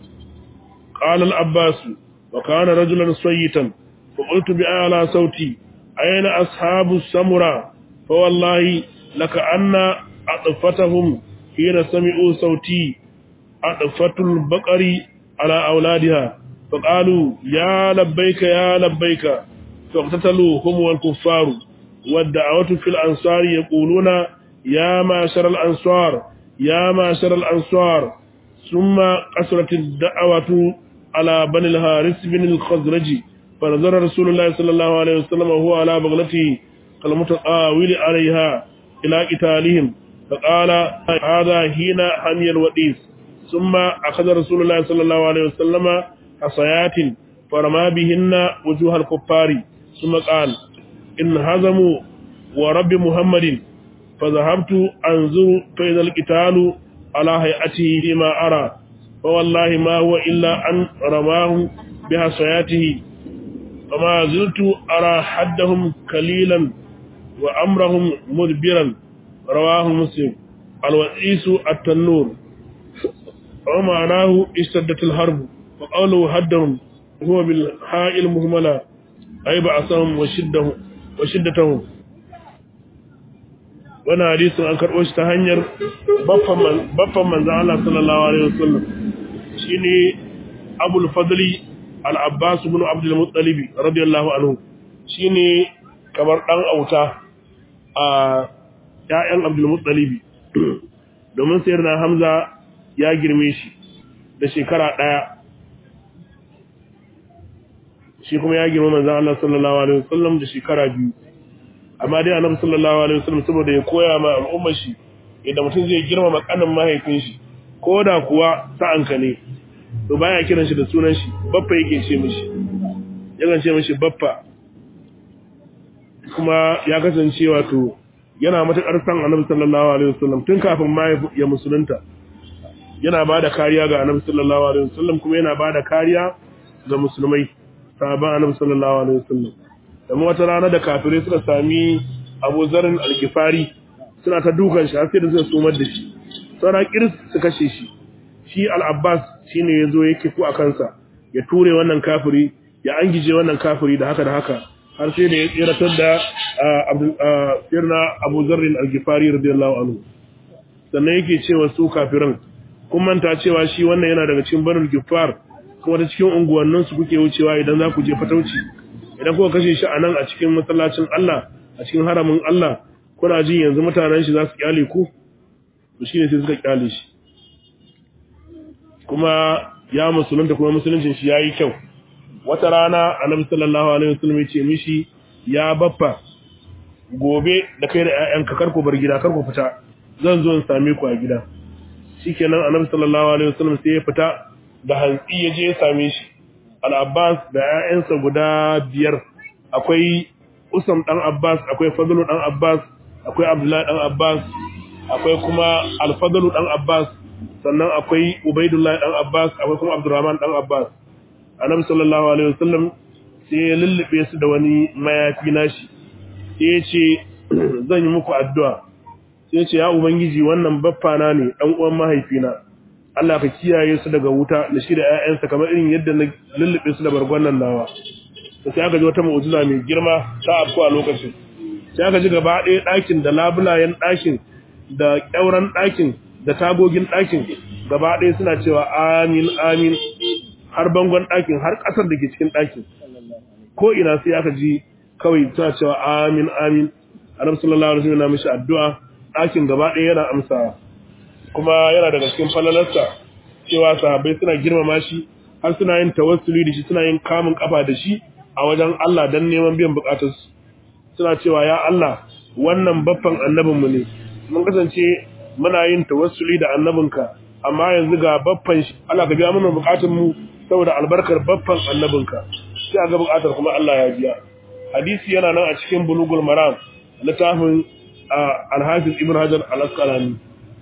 قال العباس وكان رجلا صيتا فقلت بأعلى صوتي أين أصحاب السمرة فوالله لكأن أطفتهم حين سمعوا صوتي أطفت البقر على أولادها فقالوا يا لبيك يا لبيك فاقتتلوا هم والكفار والدعوة في الأنصار يقولون يا معشر الأنصار يا معشر الأنصار ثم قصرت الدعوة على بني الحارث بن الخزرج فنظر رسول الله صلى الله عليه وسلم وهو على بغلته كالمتقاول عليها إلى قتالهم فقال هذا حين حمي الوديس ثم أخذ رسول الله صلى الله عليه وسلم حصيات فرمى بهن وجوه الكفار ثم قال إن هزموا ورب محمد فذهبت أنظر فإذا القتال على هيئته فيما أرى فوالله ما هو إلا أن رماه بحصياته فما زلت أرى حدهم قليلا وأمرهم مدبرا رواه مسلم الوئيس التنور ومعناه اشتدت الحرب وقوله حدهم هو بالحاء المهملة أي بعثهم وشدهم وشدتهم wani hadisin an karɓo shi ta hanyar baffan manzan Allah sallallahu Alaihi wasallam shi ne abul fadli al'abbas bin abdul muttalibi radiyallahu anhu shi ne kamar ɗan auta a ‘ya'yan abdul muttalibi domin sayar na hamza ya girme shi da shekara ɗaya shi kuma ya girma manzan Allah sallallahu Alaihi wasallam da shekara biyu amma dai annabi sallallahu alaihi wasallam saboda ya koya ma al'ummar shi idan mutum zai girmama kanin mahaifin shi ko da kuwa sa'anka ne to baya kiran shi da sunan shi baffa yake ce mishi yakan ce mishi baffa kuma ya kasance wato yana matakar san annabi sallallahu alaihi wasallam tun kafin ma ya musulunta yana bada kariya ga annabi sallallahu alaihi wasallam kuma yana bada kariya ga musulmai sahaban annabi sallallahu alaihi wasallam kamar wata rana da kafirai suka sami Abu Zarin al-Ghifari suna ta dukan shi har sai da zai sumar da shi saura kirs su kashe shi shi al-Abbas shine yazo yake ku a kansa ya ture wannan kafiri ya angije wannan kafiri da haka da haka har sai da ya tsiratar da sirna Abu Zarin al-Ghifari radiyallahu anhu sannan yake cewa su kafiran kun manta cewa shi wannan yana daga cikin Banul Ghiffar kuma ta cikin unguwannin su kuke wucewa idan za ku je fatauci idan kuka kashe shi a nan a cikin masallacin Allah a cikin haramin Allah kuna jin yanzu mutanen shi za su kyale ku to shine sai suka kyale shi kuma ya musulunta kuma musuluncin shi yayi kyau wata rana annabi sallallahu alaihi wasallam ya ce mishi ya baffa gobe da kai da ƴaƴanka kar ku bar gida kar ku fita zan zo in same ku a gida shikenan annabi sallallahu alaihi wasallam sai ya fita da hantsi ya je ya same shi al-Abbas da ƴaƴansa guda biyar akwai Usam dan Abbas akwai Fadlu dan Abbas akwai Abdullahi dan Abbas akwai kuma Al-Fadlu dan Abbas sannan akwai Ubaidullah dan Abbas akwai kuma Abdurrahman dan Abbas Annabi sallallahu alaihi wasallam sai ya lullube su da wani mayafi nashi sai ya ce zan yi muku addu'a sai ya ce ya ubangiji wannan baffana ne dan uwan mahaifina Allah ka kiyaye su daga wuta da shi da ƴaƴansa kamar irin yadda na lullube su da bargon nan nawa sai aka ji wata mu'jiza mai girma ta afku a lokacin sai aka ji gaba ɗaya ɗakin da labulayen ɗakin da ƙyauren ɗakin da tagogin ɗakin gaba ɗaya suna cewa amin amin har bangon ɗakin har ƙasar da ke cikin ɗakin ko ina sai aka ji kawai suna cewa amin amin annabi sallallahu alaihi wasallam mishi addu'a ɗakin gaba ɗaya yana amsa kuma yana daga cikin falalarsa cewa sahabbai suna girmama shi har suna yin tawassuli da shi suna yin kamun kafa da shi a wajen Allah dan neman biyan bukatarsu suna cewa ya Allah wannan baffan annabinmu ne mun kasance muna yin tawassuli da annabinka amma yanzu ga baffan shi Allah ka biya mana bukatun mu saboda albarkar baffan annabinka sai ga bukatar kuma Allah ya biya hadisi yana nan a cikin bulugul maram littafin al-hafiz ibn hajar al-asqalani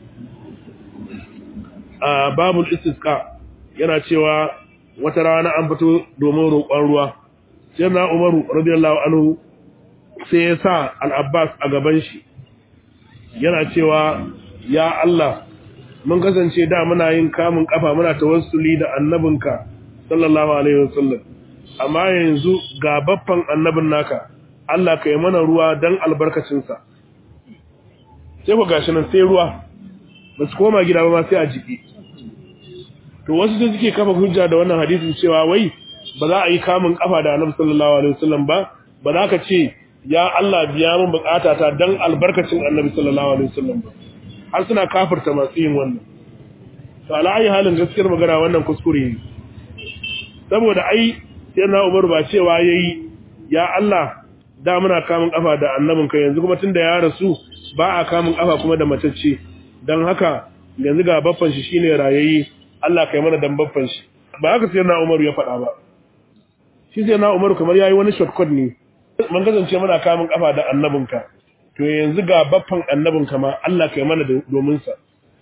a babul istisqa yana cewa wata rana an fito domin roƙon ruwa sai na umaru radiyallahu anhu sai ya sa al-abbas a gaban shi yana cewa ya Allah mun kasance da muna yin kamun kafa muna tawassuli da annabinka sallallahu alaihi wasallam amma yanzu ga baffan annabin naka Allah kai mana ruwa dan albarkacin sa sai ku gashi nan sai ruwa ba su koma gida ba sai a jiki to wasu sai suke kafa hujja da wannan hadisin cewa wai ba za a yi kamun kafa da annabi sallallahu alaihi wasallam ba ba za ka ce ya Allah biya min bukatata dan albarkacin annabi sallallahu alaihi wasallam ba har suna kafirta masu yin wannan to ala ayi halin gaskiyar magana wannan kuskure ne saboda ai sai na Umar ba cewa yayi ya Allah da muna kamun kafa da annabin ka yanzu kuma tunda ya rasu ba a kamun kafa kuma da matacce dan haka yanzu ga baffan shi shine rayayi Allah kai mana dan baffan shi ba haka sai na Umar ya faɗa ba shi sai na Umar kamar yayi wani shortcut ne mun kasance muna kamun kafa da annabinka to yanzu ga baffan annabinka ma Allah kai mana domin sa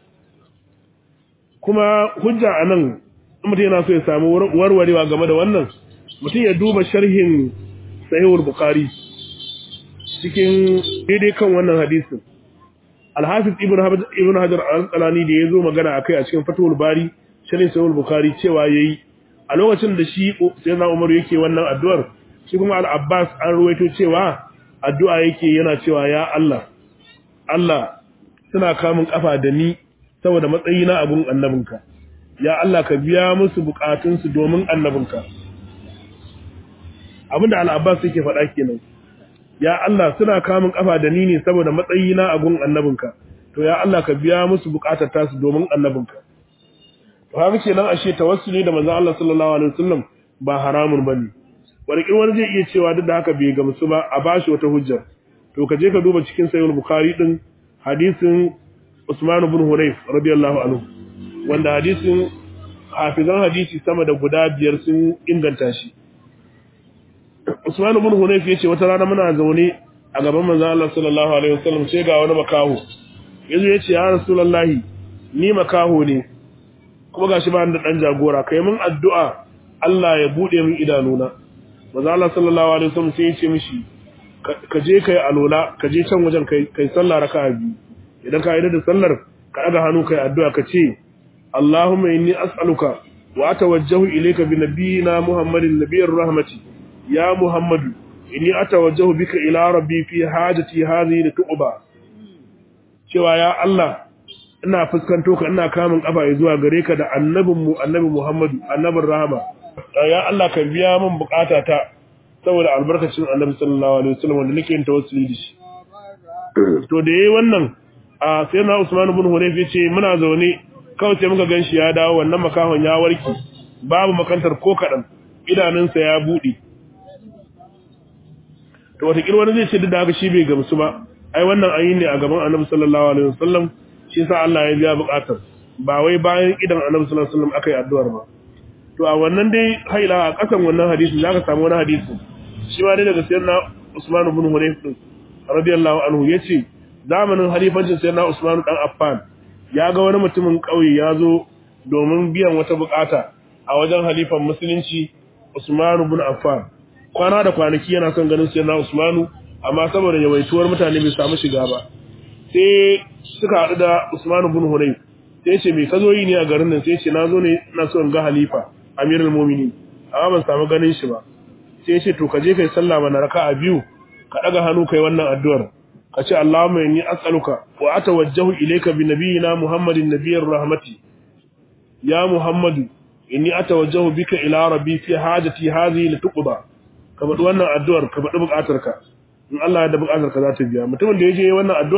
kuma hujja anan mutum yana so ya samu warwarewa game da wannan mutum ya duba sharhin sahihul bukhari cikin daidai kan wannan hadisin al-hafiz ibn hajar ibn hajar al-asqalani da yazo magana akai a cikin fatul bari sharhin sahihul bukhari cewa yayi a lokacin da shi sayyidina umar yake wannan addu'ar shi kuma al-abbas an ruwaito cewa addu'a yake yana cewa ya Allah Allah suna kamun kafa da ni saboda matsayina a gun annabinka ya Allah ka biya musu bukatunsu domin annabinka abinda al-abbas yake faɗa kenan ya Allah suna kamun kafa da ni ne saboda matsayina a gun annabinka to ya Allah ka biya musu bukatar tasu domin annabinka to haka kenan ashe tawassuli da manzon Allah sallallahu alaihi wasallam ba haramun bane wani wani zai iya cewa duk da haka bai gamsu ba a bashi wata hujja to ka je ka duba cikin sahih bukhari din hadisin Usman ibn Hunayf radiyallahu anhu wanda hadisin hafizan hadisi sama da guda biyar sun inganta shi Usman ibn Hunayf yace wata rana muna zaune a gaban manzon Allah sallallahu alaihi wasallam sai ga wani makaho yazo yace ya rasulullahi ni makaho ne kuma gashi ba da dan jagora kai mun addu'a Allah ya bude min idanuna manzon Allah sallallahu alaihi wasallam sai yace mishi ka je kai alola ka je can wajen kai kai sallah raka'a biyu idan ka yi da sallar ka daga hannu kai addu'a ka ce Allahumma inni as'aluka wa atawajjahu ilayka bi nabiyyina Muhammadin nabiyyir rahmati ya Muhammadu inni atawajjahu bika ila rabbi fi hajati hadhihi lituqba cewa ya Allah ina fuskanto ka ina kamun kafa zuwa gare ka da annabin mu annabi Muhammadu annabin rahama ya Allah ka biya min bukatata saboda albarkacin annabi sallallahu alaihi wasallam wanda nake yin tawassuli da shi to da yayi wannan a sai na Usman ibn Hunayf yace muna zaune kawai sai muka ganshi ya dawo wannan makahon ya warki babu makantar ko kadan idanunsa ya bude to wata wani zai ce duk da haka shi bai gamsu ba ai wannan ayi ne a gaban Annabi sallallahu alaihi wasallam shi sa Allah ya biya bukatar ba wai bayan idan Annabi sallallahu alaihi wasallam akai addu'ar ba to a wannan dai haila a kasan wannan hadisi zaka samu wani hadisi shi ma dai daga sayyidina Usman ibn Hunayf radiyallahu anhu yace zamanin halifancin sayyidina Usman dan Affan ya ga wani mutumin kauye ya zo domin biyan wata bukata a wajen halifan musulunci Usman ibn Affan kwana da kwanaki yana son ganin sayyidina Usman amma saboda yawaituwar mutane bai samu shiga ba sai suka haɗu da Usman ibn Hunayf sai ce me ka zo yi ne a garin nan sai ce na zo ne ina so in ga halifa Amirul Mu'minin amma ban samu ganin shi ba sai ce to ka je kai sallah mana raka'a biyu ka daga hannu kai wannan addu'ar ka ce Allahumma inni as'aluka wa atawajjahu ilayka bi nabiyyina Muhammadin nabiyyir rahmati ya Muhammadu inni atawajjahu bika ila rabbi fi hajati hadhihi lituqda ka bada wannan addu'ar ka bada bukatarka in Allah ya da bukatarka za ta biya mutumin da yaje wannan addu'ar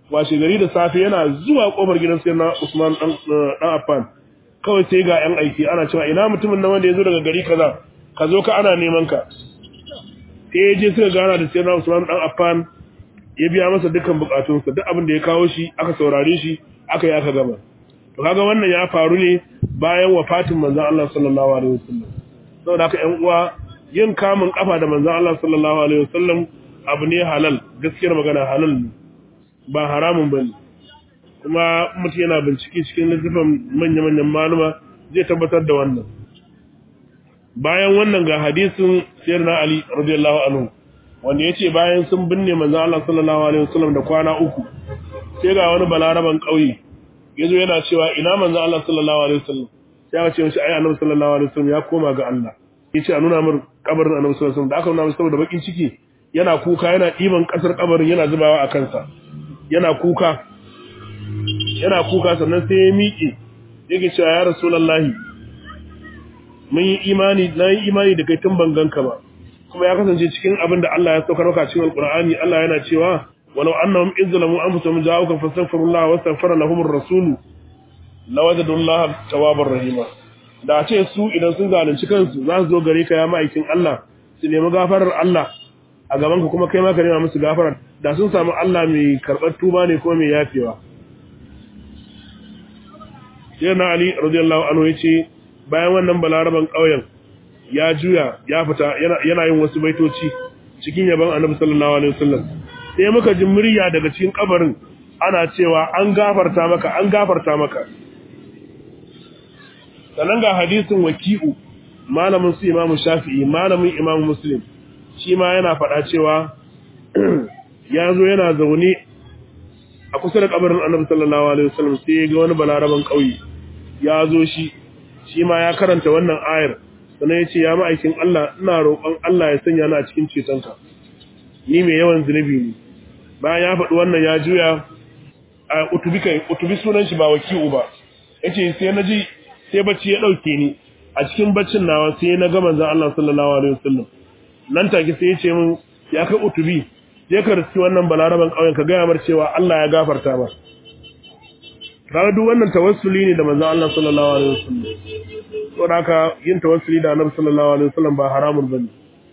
washe gari da safe yana zuwa kofar gidan sayyidina Usman dan dan Affan kawai sai ga yan aiki ana cewa ina mutumin nan wanda ya zo daga gari kaza ka zo ka ana neman ka sai ya je suka gana da sayyidina Usman dan Affan ya biya masa dukkan bukatunsa duk abin da ya kawo shi aka saurare shi aka yi aka gama to kaga wannan ya faru ne bayan wafatin manzon Allah sallallahu alaihi wasallam saboda haka ƴan uwa yin kamun kafa da manzon Allah sallallahu alaihi wasallam abu ne halal gaskiyar magana halal ne ba haramun bane kuma mutum yana bincike cikin littafin manya-manyan maluma zai tabbatar da wannan bayan wannan ga hadisin sayyidina Ali radiyallahu anhu wanda yace bayan sun binne manzo Allah sallallahu alaihi wasallam da kwana uku sai ga wani balaraban kauye yazo yana cewa ina manzo Allah sallallahu alaihi wasallam sai ya ce mishi ai annabi sallallahu alaihi wasallam ya koma ga Allah yace a nuna min kabarin annabi sallallahu alaihi wasallam da aka nuna masa saboda bakin ciki yana kuka yana diban kasar kabarin yana zubawa a kansa yana kuka yana kuka sannan sai ya miƙe yake cewa ya rasulullahi mun yi imani na yi imani da kai tun ban ganka ba kuma ya kasance cikin abin da Allah ya saukar maka cikin alqur'ani Allah yana cewa walau annahum izzalamu anfusahum ja'uka fastaghfirullaha wastaghfara lahum ar-rasul lawajadu Allah tawwabar rahima da ce su idan sun zalunci kansu za su zo gare ka ya ma'aikin Allah su nemi gafarar Allah a gaban ka kuma kai ma ka nema musu gafara da sun samu Allah mai karɓar tuba ne ko mai yafewa sai na Ali radiyallahu anhu yace bayan wannan balaraban ƙauyen ya juya ya fita yana yin wasu baitoci cikin yaban Annabi sallallahu alaihi wasallam sai muka ji murya daga cikin kabarin ana cewa an gafarta maka an gafarta maka sannan ga hadisin waki'u malamin su Imam Shafi'i malamin Imam Muslim shi ma yana faɗa cewa ya zo yana zaune a kusa da kabarin Annabi sallallahu alaihi wasallam sai ya ga wani balaraban ƙauye ya zo shi shi ma ya karanta wannan ayar sannan ya ce ya ma'aikin Allah ina roƙon Allah ya sanya ni a cikin cetonka ni mai yawan zunubi ne bayan ya faɗi wannan ya juya a utubi kai utubi sunan shi ba waki'u ba yace sai na ji sai bacci ya ɗauke ni a cikin baccin nawa sai na ga manzon Allah sallallahu alaihi wasallam nan take sai ya ce min ya kai utubi je ka riski wannan balaraban ƙauyen ka gaya mar cewa Allah ya gafarta ba kaga duk wannan tawassuli ne da manzon Allah sallallahu alaihi wasallam to da haka yin tawassuli da Annabi sallallahu alaihi wasallam ba haramun bane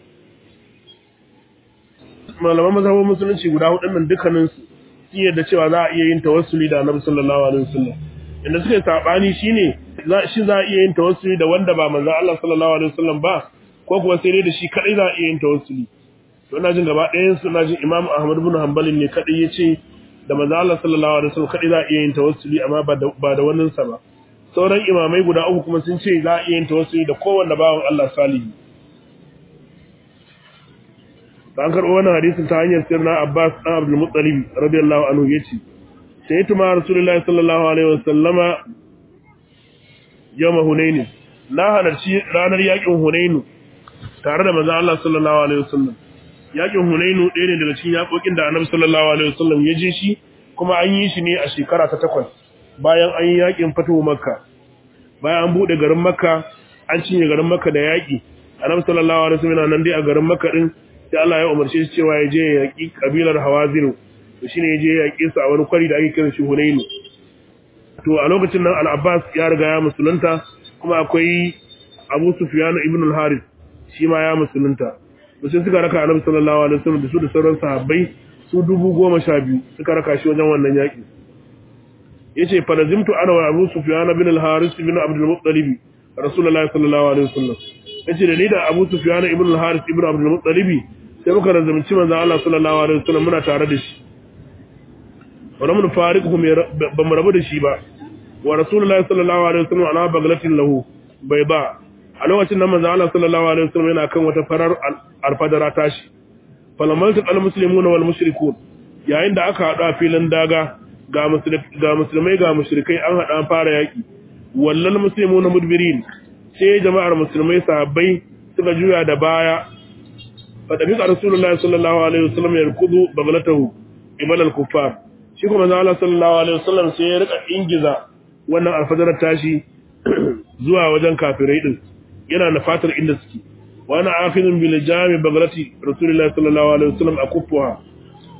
malaman mazhabin musulunci guda hudun nan dukkanin su sun yarda cewa za a iya yin tawassuli da Annabi sallallahu alaihi wasallam inda suka yi sabani shine shi za a iya yin tawassuli da wanda ba manzon Allah sallallahu alaihi wasallam ba ko kuma sai dai da shi kadai za a iya yin tawassuli to ina jin gaba ɗayan su ina jin Imam Ahmad ibn Hanbal ne kadai yace da manzo Allah sallallahu alaihi wasallam kadai za a iya yin tawassuli amma ba da ba da wannan sa ba sauran imamai guda uku kuma sun ce za a iya yin tawassuli da kowanne bawan Allah salihi dan karbo wannan hadisin ta hanyar sirna Abbas dan Abdul Muttalib radiyallahu anhu yace sai tuma Rasulullahi sallallahu alaihi wasallama yawma Hunain na halarci ranar yakin Hunain tare da manzo Allah sallallahu alaihi wasallam yakin Hunainu ɗaya ne daga cikin yakokin da Annabi sallallahu alaihi wasallam ya je shi kuma an yi shi ne a shekara ta takwas bayan an yi yakin fatuhu Makka bayan an bude garin Makka an cinye garin Makka da yaki Annabi sallallahu alaihi wasallam yana nan dai a garin Makka din sai Allah ya umarce shi cewa ya je ya yaki kabilar Hawazin to shine ya je ya yaki su a wani kwari da ake kiran shi Hunainu to a lokacin nan Al-Abbas ya riga ya musulunta kuma akwai Abu Sufyan ibn al-Harith shi ma ya musulunta sai suka raka annabi sallallahu alaihi wasallam da su da sauran sahabbai su dubu goma sha biyu suka raka shi wajen wannan yaki yace fa lazimtu ana wa Abu Sufyan bin al-Haris bin Abdul Muttalib Rasulullahi sallallahu alaihi wasallam yace da ni da Abu Sufyan ibn al-Haris ibn Abdul Muttalib sai muka razumci manzo Allah sallallahu alaihi wasallam muna tare da shi wala mun fariquhu ba mu rabu da shi ba wa Rasulullahi sallallahu alaihi wasallam ala baglatin lahu bai ba a lokacin nan manzo Allah sallallahu alaihi wasallam yana kan wata farar alfadara tashi falamaltu almuslimun wal mushrikun yayin da aka hadu a filin daga ga ga musulmai ga mushrikai an hada an fara yaki wallal muslimun mudbirin sai jama'ar musulmai sahabbai suka juya da baya fa da bisa rasulullahi sallallahu alaihi wasallam ya rukudu baglatahu ibal al-kuffar shi kuma manzo Allah sallallahu alaihi wasallam sai ya rika ingiza wannan alfadarar tashi zuwa wajen kafirai din yana na fatar inda suke wani afinin bil jami bagrati rasulullahi sallallahu alaihi wasallam akuffuha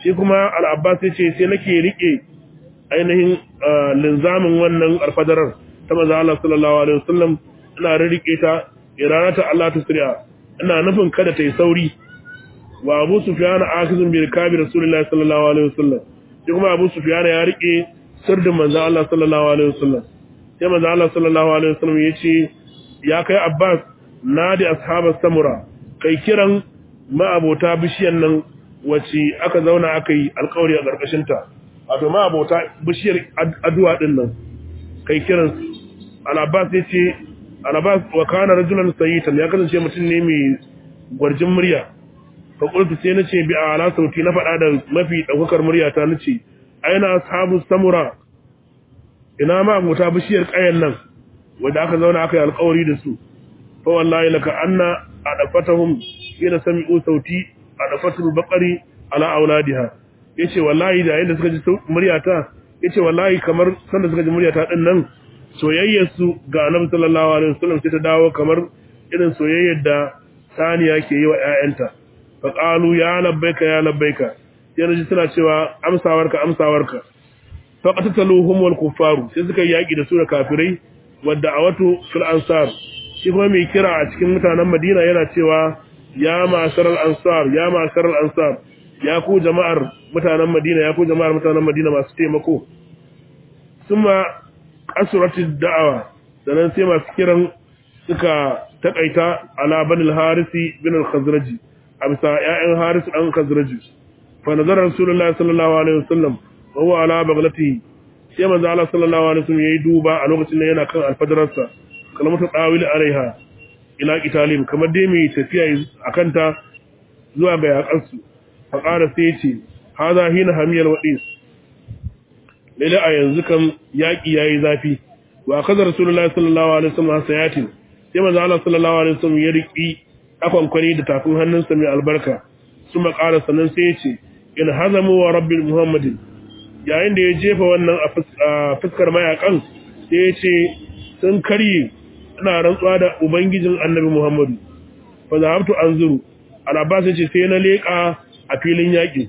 shi kuma al-abbas yace sai nake rike ainihin linzamin wannan alfadarar ta manzo Allah sallallahu alaihi wasallam ina rike ta iranata Allah tusri'a ina nufin kada ta yi sauri wa Abu Sufyan akizun bil kabir Rasulullahi sallallahu alaihi wasallam shi kuma Abu Sufyan ya rike sirdin manzo Allah sallallahu alaihi wasallam sai manzo Allah sallallahu alaihi wasallam yace ya kai Abbas nadi ashabas samura kai kiran ma'abota bishiyan nan wace aka zauna aka yi alƙawari a ƙarƙashin ta wato ma'abota bishiyar addu'a din nan kai kiran al-Abbas yace al-Abbas wa kana rajulan sayyitan ya kasance mutum ne mai gwarjin murya fa qultu sai nace bi ala sauti na faɗa da mafi daukakar murya ta nace aina ashabu samura ina ma muta bishiyar kayan nan wanda aka zauna aka yi alƙawari da su fa wallahi laka anna adafatahum ina sami'u sauti adafatul baqari ala auladiha yace wallahi da yayin da suka ji muryata yace wallahi kamar sanda suka ji muryata din nan soyayyar su ga annabi sallallahu alaihi wasallam sai ta dawo kamar irin soyayyar da saniya ke yi wa ƴaƴanta fa qalu ya labbaika ya labbaika sai ji suna cewa amsawarka amsawarka fa qatataluhum wal kuffaru sai suka yaki da su da kafirai wadda awatu fil ansar shi kuma mai kira a cikin mutanen Madina yana cewa ya masaral ansar ya masaral ansar ya ku jama'ar mutanen Madina ya ku jama'ar mutanen Madina masu taimako summa asratid da'awa sannan sai masu kiran suka takaita ala banil harisi bin al-khazraji a bisa ƴaƴan haris dan khazraji fa nazara rasulullahi sallallahu alaihi wasallam wa huwa ala baghlatihi sai manzo Allah sallallahu alaihi wasallam yayi duba a lokacin da yana kan alfadararsa kalmatu dawil alaiha ila qitalim kamar dai mai tafiya akan ta zuwa ga yakansu fa qara sai yace hada hina hamiyal wadis lalle a yanzu kan yaki yayi zafi wa kaza rasulullahi sallallahu alaihi wasallam sayatin sai manzo Allah sallallahu alaihi wasallam ya riki akwani da tafin hannunsa mai albarka suma qara sannan sai yace in hazamu wa rabbil muhammadin yayin da ya jefa wannan a fuskar mayakan sai ya ce sun karye ina rantsuwa da ubangijin annabi muhammadu fa zahabtu anzuru al-abbas yace sai na leka a filin yaki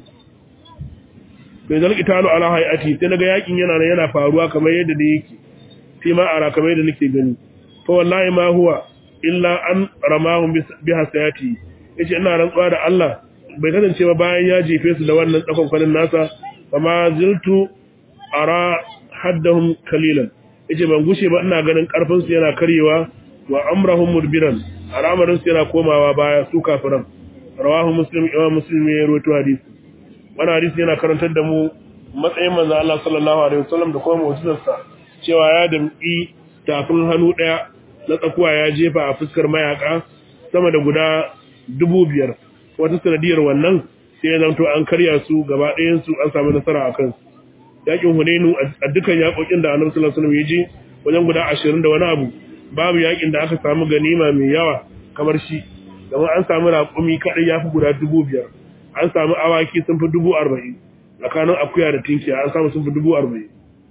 bai zalki talo ala hayati sai naga yakin yana nan yana faruwa kamar yadda da yake sai ma ara kamar yadda nake gani fa wallahi ma huwa illa an ramahum bi hasayati yace ina rantsuwa da Allah bai kasance ba bayan ya jefe su da wannan tsakon kwanin nasa fama ziltu ara haddahum kalilan yace ban gushe ba ina ganin karfin su yana karyewa wa amrahum mudbiran al'amarin su yana komawa baya su kafiran rawahu muslim imam muslim ya rawaito hadisi wannan hadisi yana karantar da mu matsayin manzo Allah sallallahu alaihi wasallam da kuma mu'jizarsa cewa ya damki tafin hannu daya na tsakuwa ya jefa a fuskar mayaka sama da guda dubu biyar wata sanadiyar wannan sai ya zanto an karya su gaba ɗayan su an samu nasara a kansu yakin hunainu a dukkan yakokin da annabi sallallahu alaihi wasallam ya je wajen guda 20 da wani abu babu yakin da aka samu ganima mai yawa kamar shi kamar an samu raƙumi kadai yafi guda 5000 an samu awaki sun fi 40 tsakanin akuya da tinkiya an samu sun fi 40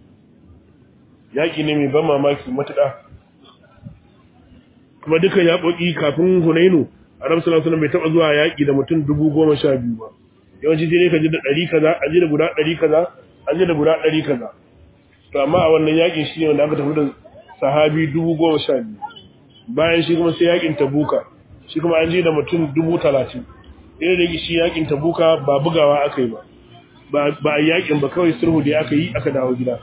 yaki ne mai ban mamaki matuƙa kuma dukkan yakoki kafin hunainu annabi sallallahu alaihi wasallam bai taba zuwa yaki da mutum 10012 ba yawanci sai ka ji da 100 kaza a ji da guda 100 kaza a ji da guda 100 kaza to amma a wannan yakin shi ne wanda aka tafi da sahabi 10012 bayan shi kuma sai yakin tabuka shi kuma an ji da mutum 30 irin da shi yakin tabuka ba bugawa aka yi ba ba a yakin ba kawai sulhu da aka yi aka dawo gida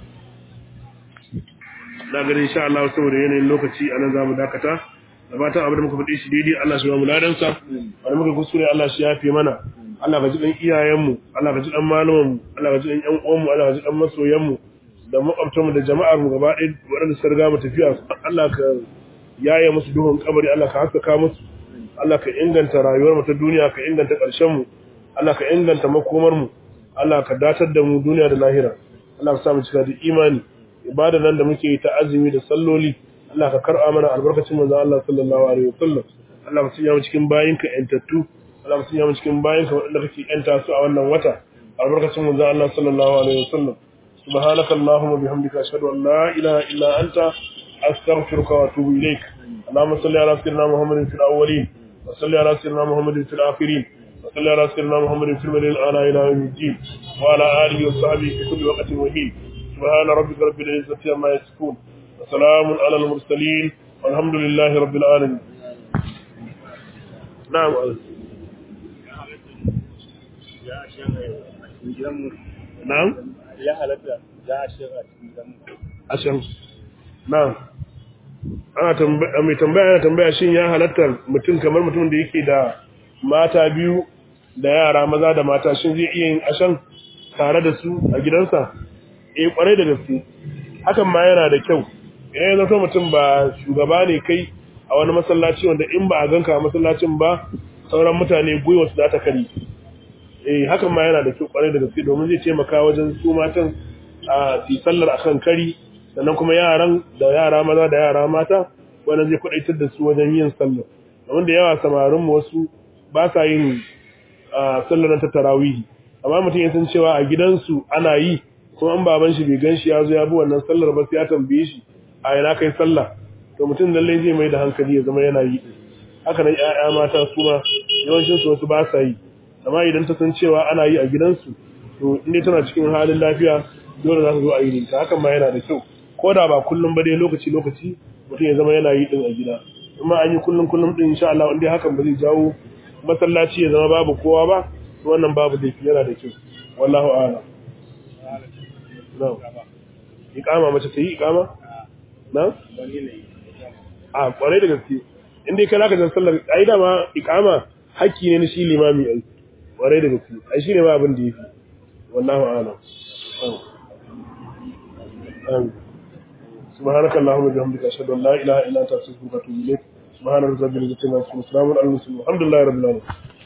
na ganin insha Allah saboda yanayin lokaci anan zamu dakata da fatan abin da muka faɗi shi daidai Allah shi ba mu ladansa wani muka kuskure Allah shi yafe mana Allah ka ji ɗan iyayenmu Allah ka ji ɗan malamanmu Allah ka ji ɗan ƴan uwanmu Allah ka ji ɗan masoyanmu da makwabtanmu da jama'ar mu gaba ɗaya waɗanda suka riga mu tafiya Allah ka yaye musu duhun kabari Allah ka haskaka musu Allah ka inganta rayuwar mu ta duniya ka inganta ƙarshen mu Allah ka inganta makomar mu Allah ka datar da mu duniya da lahira Allah ka sa mu cika da imani ibada nan da muke yi ta azumi da salloli Allah ka karɓa mana albarkacin manzon Allah sallallahu alaihi wasallam Allah ka sanya mu cikin bayinka entattu Allah ka sanya mu cikin bayinka waɗanda kake enta su a wannan wata albarkacin manzon Allah sallallahu alaihi wasallam subhanaka allahumma bihamdika ashhadu an la ilaha illa anta astaghfiruka wa atubu ilaik اللهم صل على سيدنا محمد في الاولين وصل على سيدنا محمد في الاخرين وصلى على سيدنا محمد في المدينة الآن إلى يوم الدين وعلى آله وصحبه في كل وقت وحين سبحان ربك رب العزة عما يصفون وسلام على المرسلين والحمد لله رب العالمين نعم نعم ya halatta za a shiga a cikin gidan ashan na'am ana tambaya mai tambaya yana tambaya shin ya halatta mutum kamar mutum da yake da mata biyu da yara maza da mata shin zai iya yin ashan tare da su a gidansa eh kwarai da gaske hakan ma yana da kyau idan ya zato mutum ba shugaba ne kai a wani masallaci wanda in ba a ganka a masallacin ba sauran mutane gwiwa su za ta kari eh hakan ma yana da kyau kwarai da gaske domin zai taimaka wajen su matan a su sallar akan kari sannan kuma yaran da yara maza da yara mata wannan zai kudaitar da su wajen yin sallar domin da yawa samarin mu wasu ba sa yin sallar ta tarawih amma mutum ya san cewa a gidansu ana yi kuma an baban shi bai gan shi ya zo ya bi wannan sallar ba sai ya tambaye shi a ina kai sallah to mutum lallai zai mai da hankali ya zama yana yi haka nan ƴaƴa mata su ma yawancin su wasu ba sa yi amma idan ta san cewa ana yi a gidansu to inda tana cikin halin lafiya dole za ta zo a yi ta hakan ma yana da kyau ko da ba kullum ba dai lokaci lokaci mutum ya zama yana yi din a gida amma an yi kullum kullum din insha Allah inda hakan ba zai jawo masallaci ya zama babu kowa ba to wannan babu laifi yana da kyau wallahu a'lam na'am iqama mace ta yi iqama na'am a kwarai da gaske in dai kana ka san sallar ai da ma iqama hakki ne na shi limami ai kwarai da gaske ai shine ma abin da yafi wallahu a'lam amin سبحانك اللهم وبحمدك اشهد ان لا اله الا انت استغفرك واتوب اليك سبحان ربك رب العزه عما يصفون وسلام على المرسلين والحمد لله رب العالمين